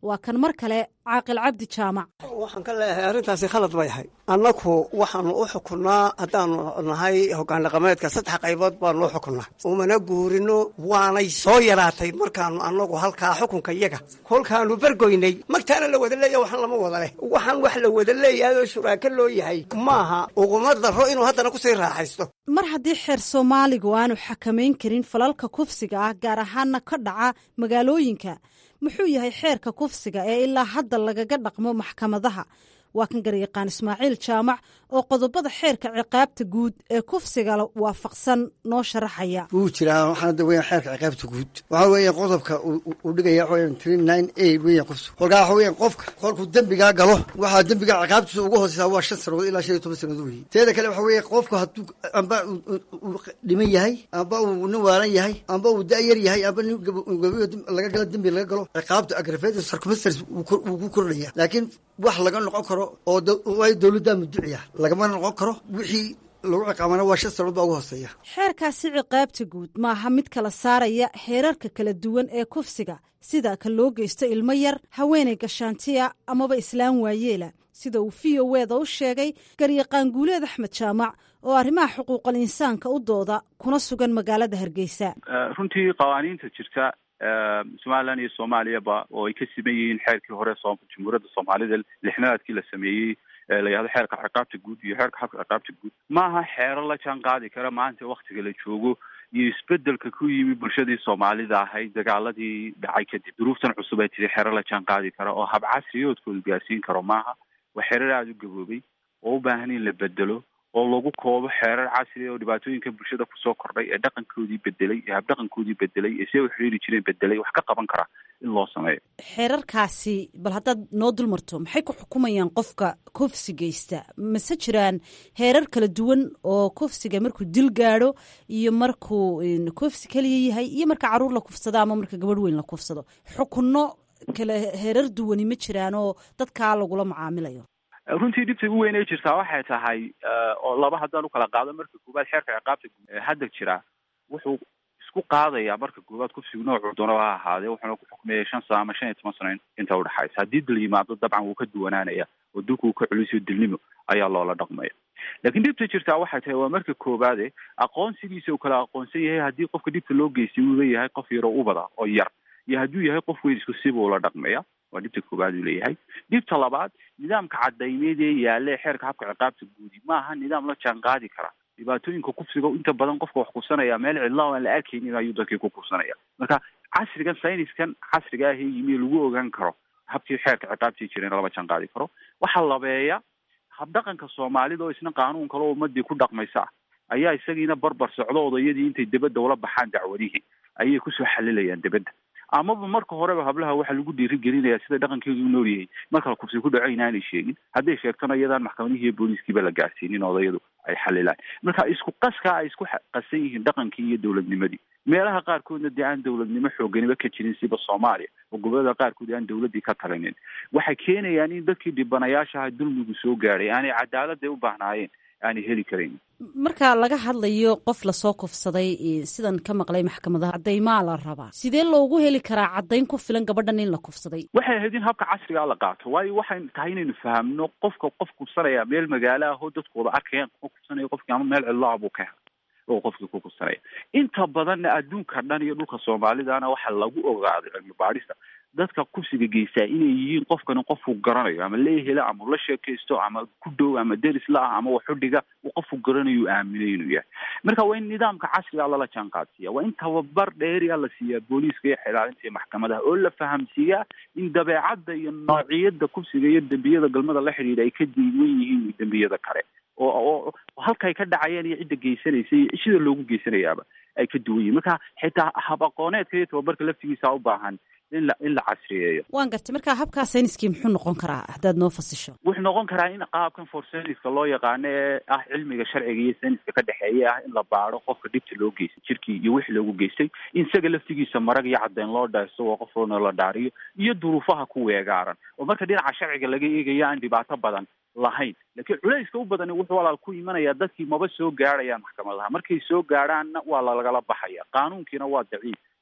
waa kan mar kale caaqil cabdi jaamac waxaan ka leeyahay arrintaasi khalad bay ahay annaku waxaanu u xukunnaa haddaanu nahay hoggaan dhaqameedka saddex qaybood baanu u xukunnaa umana guurino waanay soo yaraatay markaanu annagu halkaa xukunka iyaga kolkaanu bergoynay magtaana la wada leeya waxaan lama wada leh waxaan wax la wada leeyahay oo shuraako loo yahay maaha uguma darro inuu haddana kusii raaxaysto mar haddii xeer soomaaligu aanu xakamayn karin falalka kufsiga ah gaar ahaana ka dhaca magaalooyinka muxuu yahay xeerka kufsiga ee ilaa hadda lagaga dhaqmo maxkamadaha waa kan garyaqaan ismaaciil jaamac oo qodobada xeerka ciqaabta guud ee kufsiga waafaqsan noo sharaxaya wuu jiraa waxaana da weyan xeerka ciqaabta guud waxaa weeya qodobka uu dhigaya waxa weyan three nine eight weyan kufsiga kolkaa waxa weyan qofka kolkuu dembigaa galo waxaa dembiga ciqaabtiisa ugu hooseysaa waa shan sanadood ilaa shan iyo toban sanadood weeye teeda kale waxa weeye qofku hadduu amba uu dhiman yahay amba uu nin waalan yahay amba uu da-yar yahay amba nin gabayo laga galo dembi laga galo ciqaabta aggravated circumstance wuu ku kordhaya laakiin wax laga noqon karo oo waayo dowladdaa muduciya lagama noqon karo wixii lagu ciqaabana waa shan sanood baa ugu hooseeya xeerkaasi ciqaabta guud maaha mid kala saaraya heerarka kala duwan ee kufsiga sida ka loo geysto ilmo yar haweenay gashaantiya amaba islaan waayeela sida uu v o weda u sheegay garyaqaan guuleed axmed jaamac oo arrimaha xuquuqal insaanka u dooda kuna sugan magaalada hargeysa runtii qawaaniinta jirta somalilan iyo soomaaliyaba oo ay ka siman yihiin xeerkii hore jamhuuriyadda soomaalida lixnaadkii la sameeyey la yihahdo xeerka ciqaabta guud iyo xeerka xabka ciqaabta guud maaha xeero la jaan qaadi kara maanta waktiga la joogo iyo isbedelka ku yimi bulshadii soomaalida ahayd dagaaladii dhacay kadib duruuftan cusub ay tiri xeero la jaan qaadi kara oo hab casriyoodkooda gaarsiin karo maaha waa xeerar aada u gaboobay oo u baahan in la bedelo oo lagu koobo xeerar casri oo dhibaatooyinka bulshada kusoo kordhay ee dhaqankoodii bedelay ee habdhaqankoodii bedelay ee see u xiriiri jireen bedelay wax ka qaban kara in loo sameeyo xeerarkaasi bal haddaad noo dulmarto maxay ku xukumayaan qofka kufsi geysta mase jiraan heerar kala duwan oo kufsiga markuu dil gaadho iyo markuu kufsi keliya yahay iyo marka caruur la kufsado ama marka gabadh weyn la kufsado xukunno kale heerar duwani ma jiraan oo dadkaa lagula macaamilayo runtii dhibta ugu weyn ay jirtaa waxay tahay oo laba haddaan ukala qaado marka koowaad xeerka ciqaabta hadda jira wuxuu isku qaadayaa marka koowaad kufsigu noocuu doono ha ahaadee wuxuuna ku xukmeeyay shan sano ama shan iyo toban sano inta udhexaysa haddii dil yimaado dabcan wuu ka duwanaanaya oo dilku uu ka culisiyo dilnimo ayaa loola dhaqmaya laakiin dhibta jirtaa waxay tahay waa marka koowaade aqoonsigiisa uu kala aqoonsan yahay haddii qofka dhibta loo geystay uu leeyahay qof yaroo ubada oo yar iyo hadduu yahay qof weyn isku siba ula dhaqmaya waa dhibta koowaad uu leeyahay dhibta labaad nidaamka cadaymeed ee yaalla ee xeerka habka ciqaabta guudi maaha nidaam la jaan qaadi kara dhibaatooyinka kufsiga inta badan qofka wax kufsanaya meel cidla aan la arkaynin ayuu dadkii ku kufsanaya marka casrigan sayniskan casriga ah ee yimi lagu ogaan karo habkii xeerka ciqaabtii jireen lama jaan qaadi karo waxaa labeeya habdhaqanka soomaalida oo isna qaanuun kale oo ummadii ku dhaqmaysa ah ayaa isagiina barbar socdo odayadii intay debadda ula baxaan dacwadihii ayay kusoo xalilayaan debadda amaba marka horeba hablaha waxaa lagu dhiirigelinaya sida dhaqankeedu u nool yahay marka la kufsi ku dhaco inaanay sheegin hadday sheegtona iyadaan maxkamadihii iyo booliiskiiba la gaarsiinin odayadu ay xalilaan marka isku qaskaa ay isku qasan yihiin dhaqankii iyo dowladnimadii meelaha qaarkoodna dee aan dowladnimo xooganiba ka jirin siba soomaaliya oo gobolada qaarkood aan dowladii ka talinin waxay keenayaan in dadkii dhibanayaashaha dulmigu soo gaadhay aanay cadaaladday u baahnaayeen aanay heli karayn marka laga hadlayo qof lasoo kufsaday sidan ka maqlay maxkamadaha cadaymaa la rabaa sidee loogu heli karaa caddayn ku filan gabadhan in la kufsaday waxay ahayd in habka casrigaa la qaato waayo waxay tahay inaynu fahamno qofka qof kufsanaya meel magaalo ah oo dadkooda arkayaan kuma kufsanaya qofkii ama meel cidlo ah buu ka helay oo qofkii ku kufsanaya inta badanna adduunka dhan iyo dhulka soomaalidana waxaa lagu ogaaday cilmi baadhista dadka kufsiga geystaa inay yihiin qofkani qofku garanayo ama leehela ama la sheekaysto ama ku dhow ama deris la-ah ama waxudhiga uu qofku garanayo aaminay inuu yahay marka waa in nidaamka casriga lala jaan qaadsiiya waa in tababar dheeriya la siiyaa booliiska iyo xilaalinta iyo maxkamadaha oo la fahamsiiyaa in dabeecadda iyo noociyada kufsiga iyo dembiyada galmada la xidhiidha ay ka diiwan yihiin dembiyada kale oo oo halkay ka dhacayeen iyo cidda geysanaysa iyo sida loogu geysanayaaba ay ka duwan yihin marka xitaa hab aqooneedka iyo tababarka laftigiisa u baahan in la in la casriyeeyo waan gartay marka habkaa sayniskii muxuu noqon karaa haddaad noo fasisho wuxuu noqon karaa in qaabkan for sayniska loo yaqaano ee ah cilmiga sharciga iyo sayniska ka dhexeeya ah in la baado qofka dhibta loo geystay jirkii iyo wixii loogu geystay in isaga laftigiisa marag iyo caddeyn loo dhaarso oo qofna la dhaariyo iyo duruufaha ku weegaaran oo marka dhinaca sharciga laga eegayo aan dhibaato badan lahayn laakiin culayska u badani wuxuu walaal ku imanayaa dadkii maba soo gaadhayaan maxkamadaha markay soo gaadhaanna waa lalagala baxaya qaanuunkiina waa daciif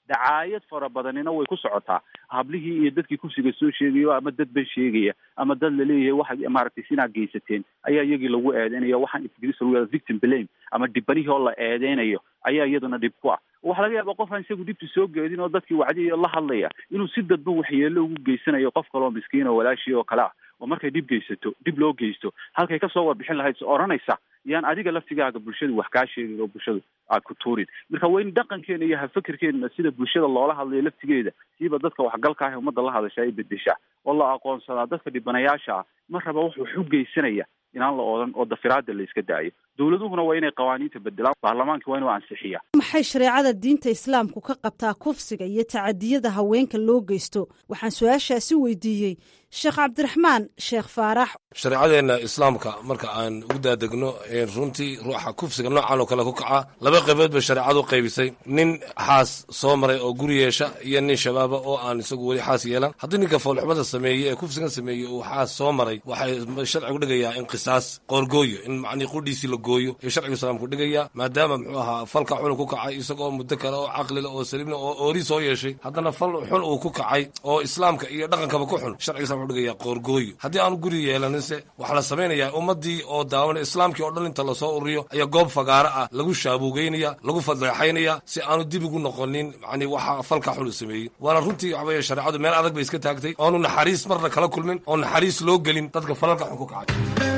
dacaayad fara badanina way ku socotaa hablihii iyo dadkii kursiga soo sheegayo ama dad ban sheegaya ama dad laleeyahay waxaad maaragtay sinaa geysateen ayaa iyagii lagu eedeynaya waxaan ingiriis lagu yahda victim blame ama dhibanihii oo la eedeynayo ayaa iyaduna dhib ku ah waxaa laga yaaba qofaan isagu dhibta soo geedin oo dadkii wacdiyo la hadlaya inuu si dadban waxyeelo ugu geysanayo qof kaloo miskiin oo walaashii oo kale ah oo markay dhib geysato dhib loo geysto halkay kasoo warbixin lahayd s odhanaysa yaan adiga laftigaaga bulshadu wax kaa sheegin oo bulshadu aad ku tuurin marka waa in dhaqankeena iyo hafakerkeena sida bulshada loola hadlayo laftigeeda siiba dadka waxgalka ah ee ummadda la hadasha ay bedeshaa oo la aqoonsadaa dadka dhibanayaasha ah mar raba wax wax u geysanaya inaan la oodan oo dafiraada la iska daayo dowladuhuna waa inay qawaaniinta bedelaan baarlamaanka waa inuu ansixiya maxay shareecada diinta islaamku ka qabtaa kufsiga iyo tacadiyada haweenka loo geysto waxaan su-aashaasi weydiiyey sheekh cabdiraxmaan sheekh faarax shareecadeenna islaamka marka aan ugu daadegno runtii ruuxa kufsiga noocan oo kale ku kaca laba qaybood bay shareecadu qaybisay nin xaas soo maray oo guri yeesha iyo nin shabaaba oo aan isagu weli xaas yeelan haddii ninka foolxumada sameeyey ee kufsigan sameeyey uu xaas soo maray waxay sharcigu dhigayaa in qisaas qoorgooyo in macnii qudhiisii la gooyo iyo sharcigu islaamku dhigayaa maadaama muxuu ahaa falka xun ku kacay isagoo muddo kale oo caqlila oo saliimna oo oori soo yeeshay haddana fal xun uu ku kacay oo islaamka iyo dhaqankaba ku xun sharciga islamka wuxuu dhigayaa qoorgooyo haddii aanu guri yeelaninse waxaa la samaynayaa ummaddii oo daawana islaamkii oo dhan inta lasoo ururiyo ayaa goob fagaaro ah lagu shaabuugeynaya lagu fadeexaynaya si aanu dib ugu noqonin macnii waxa falka xun uu sameeyey waana runtii waxa weeye shareecadu meel adag bay iska taagtay oonu naxariis marna kala kulmin oo naxariis loo gelin dadka falalka xun ku kacay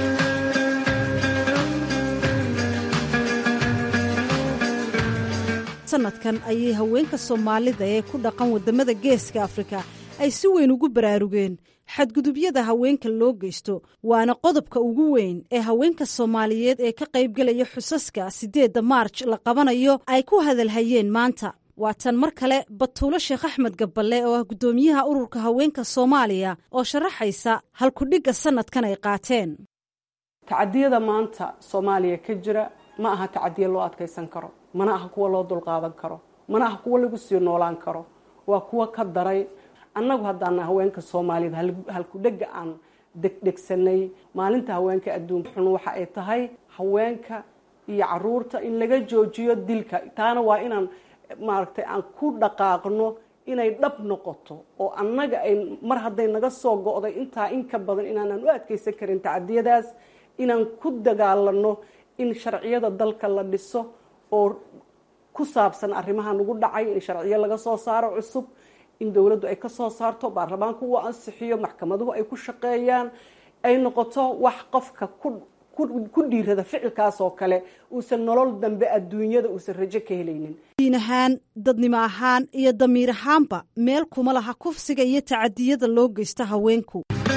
sanadkan ayay haweenka soomaalida ee ku dhaqan wadamada geeska afrika ay si weyn ugu baraarugeen xadgudubyada haweenka loo geysto waana qodobka ugu weyn ee haweenka soomaaliyeed ee ka qaybgelaya xusaska siddeedda maarj la qabanayo ay ku hadalhayeen maanta waa tan mar kale batuulo sheekh axmed gaballe oo ah guddoomiyaha ururka haweenka soomaaliya oo sharaxaysa halkudhigga sanadkan ay qaateen tacadiyada maanta soomaaliya ka jira ma aha tacadiya loo adkaysan karo mana aha kuwa loo dulqaadan karo mana aha kuwa lagu sii noolaan karo waa kuwa ka daray annagu haddaana haweenka soomaaliyeed halkudhega aan degdhegsanay maalinta haweenka adduunka xun waxa ay tahay haweenka iyo caruurta in laga joojiyo dilka taana waa inaan maaragtay aan ku dhaqaaqno inay dhab noqoto oo annaga ay mar hadday naga soo go'day intaa in ka badan inaanan u adkaysan karin tacadiyadaas inaan ku dagaalano in sharciyada dalka la dhiso oo ku saabsan arrimaha nagu dhacay in sharciyo laga soo saaro cusub in dowladdu ay ka soo saarto baarlamaanku uu ansixiyo maxkamaduhu ay ku shaqeeyaan ay noqoto wax qofka ku dhiirada ficilkaas oo kale uusan nolol dambe adduunyada uusan rajo ka helaynin diin ahaan dadnimo ahaan iyo damiir ahaanba meel kuma laha kufsiga iyo tacadiyada loo geysta haweenku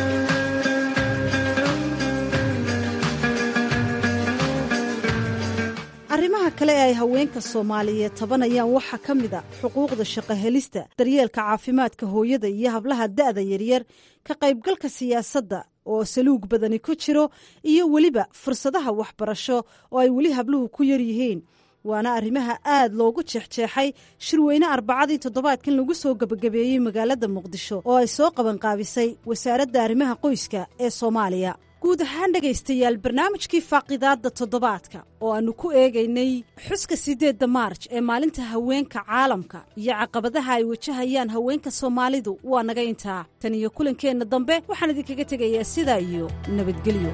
arrimaha kale ee ay haweenka soomaaliyeed tabanayaan waxaa ka mid a xuquuqda shaqo helista daryeelka caafimaadka hooyada iyo hablaha da'da yaryar ka qaybgalka siyaasadda oo saluug badani ku jiro iyo weliba fursadaha waxbarasho oo ay weli habluhu ku yar yihiin waana arrimaha aad loogu jeexjeexay shirweyne arbacadii toddobaadkan lagu soo gebagabeeyey magaalada muqdisho oo ay soo qabanqaabisay wasaaradda arrimaha qoyska ee soomaaliya guud ahaan dhegaystayaal barnaamijkii faaqidaadda toddobaadka oo aannu ku eegaynay xuska siddeedda maarj ee maalinta haweenka caalamka iyo caqabadaha ay wajahayaan haweenka soomaalidu waa naga intaa tan iyo kulankeenna dambe waxaan idinkaga tegayaa sidaa iyo nabadgelyo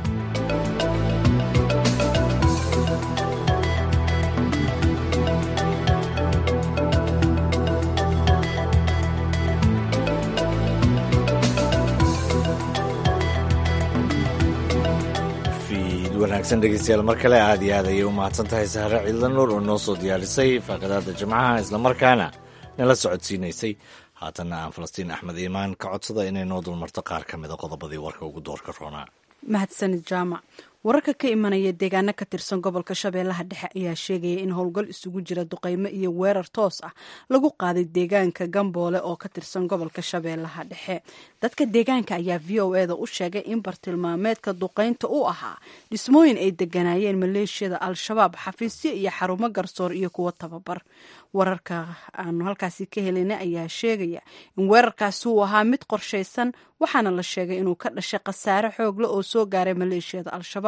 wanaagsan dhegeystayaal mar kale aad iyo aad ayay u mahadsan tahay sahre ciidla nuur oo noo soo diyaarisay faaqadaada jimcaha islamarkaana nala socodsiinaysay haatanna aan falastiin axmed iimaan ka codsada inay noo dulmarto qaar ka mida qodobadii warka ugu doorka roonaa mahadsanid jaamac wararka ka imanaya deegaano ka tirsan gobolka shabeellaha dhexe ayaa sheegaya in howlgal isugu jira duqeymo iyo weerar toos ah lagu qaaday deegaanka gamboole oo ka tirsan gobolka shabeellaha dhexe dadka deegaanka ayaa v o eda u sheegay in bartilmaameedka duqeynta u ahaa dhismooyin ay deganaayeen maleeshiyada al-shabaab xafiisyo iyo xarumo garsoor iyo kuwo tababar wararka aanu halkaasi ka helayna ayaa sheegaya in weerarkaasi uu ahaa mid qorshaysan waxaana la sheegay inuu ka dhashay khasaare xoogle oo soo gaaray maleeshiyada al-shabaab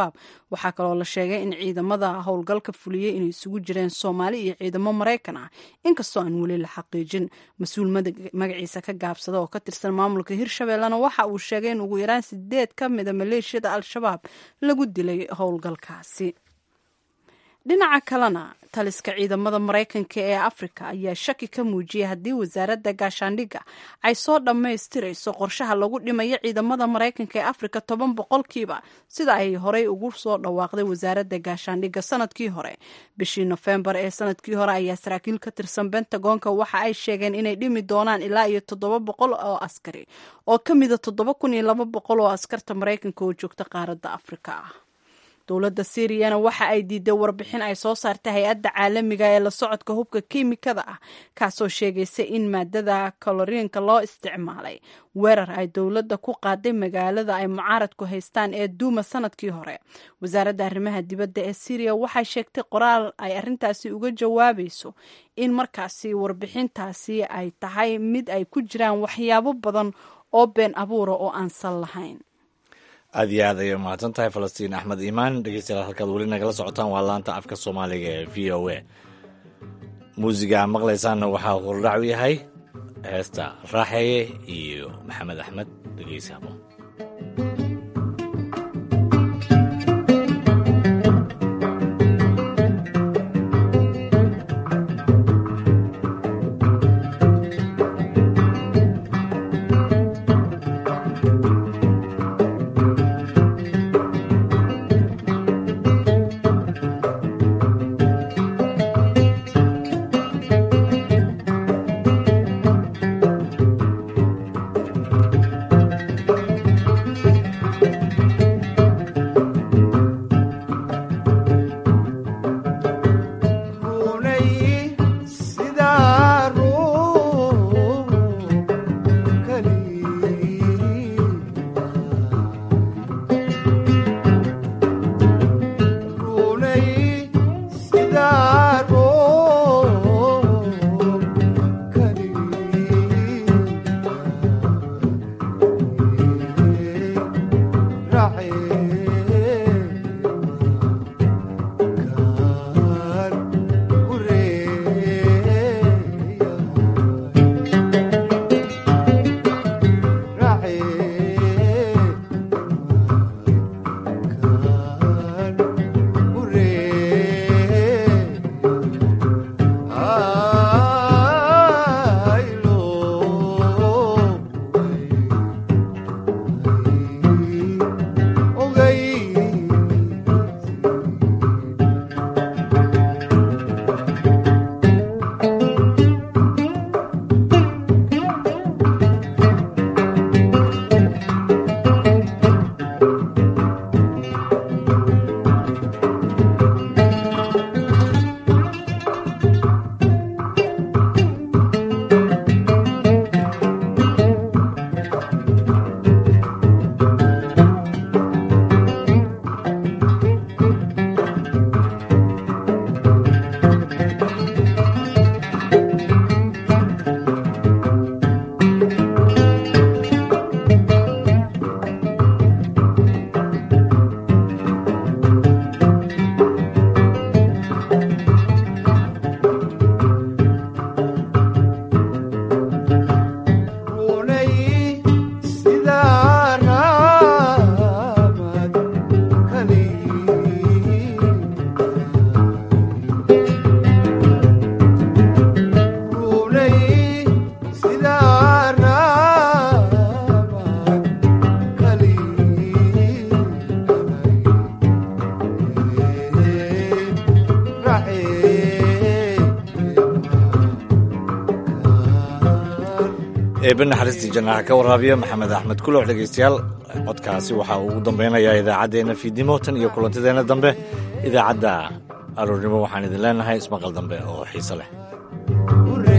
al-shabaab waxaa kaloo la sheegay in ciidamada howlgalka fuliyey inay isugu jireen soomaali iyo ciidamo maraykan ah inkastoo aan weli la xaqiijin mas-uul magaciisa ka gaabsada oo ka tirsan maamulka hirshabeellena waxa uu sheegay in ugu yaraan sideed ka mida maleeshiyada al-shabaab lagu dilay howlgalkaasi dhinaca kalena taliska ciidamada maraykanka ee afrika ayaa shaki ka muujiyay haddii wasaaradda gaashaandhigga ay soo dhammaystirayso qorshaha lagu dhimayo ciidamada maraykanka ee afrika toban boqolkiiba sida ay horey ugu soo dhawaaqday wasaaradda gaashaandhigga sanadkii hore bishii nofembar ee sanadkii hore ayaa saraakiil ka tirsan bentagonka waxa ay sheegeen inay dhimi doonaan ilaa iyo toddoba boqol oo askari oo ka mida toddoba kun iyo laba boqol oo askarta maraykanka oo joogta qaaradda afrika ah dowladda syriyana waxa ay diiday warbixin ay soo saartay hay-adda caalamiga ee la socodka hubka kiimikada ah kaasoo sheegaysa in maadada kaloriinka loo isticmaalay weerar ay dowladda ku qaaday magaalada ay mucaaradku haystaan ee duuma sanadkii hore wasaaradda arrimaha dibadda ee syriya waxay sheegtay qoraal ay arrintaasi uga jawaabayso in markaasi warbixintaasi ay tahay mid ay ku jiraan waxyaabo badan oo been abuura oo aan sal lahayn aad iyo aad ayay umahadsan tahay falastiin axmed iimaan dhegeystayaal halkaad weli nagala socotaan waa laanta afka soomaaliga ee v o a muusiga aad maqlaysaanna waxaa hordhac u yahay heesta raaxeeye iyo maxamed axmed dhegeysaamo eebe naxariistii jannaha ka waraabiya maxamed axmed kulox dhegeystayaal codkaasi waxaa ugu dambeynayaa idaacaddeenna fiidnimo tan iyo kulantadeenna dambe idaacadda aroornimo waxaan idin leenahay ismaqal dambe oo xiise leh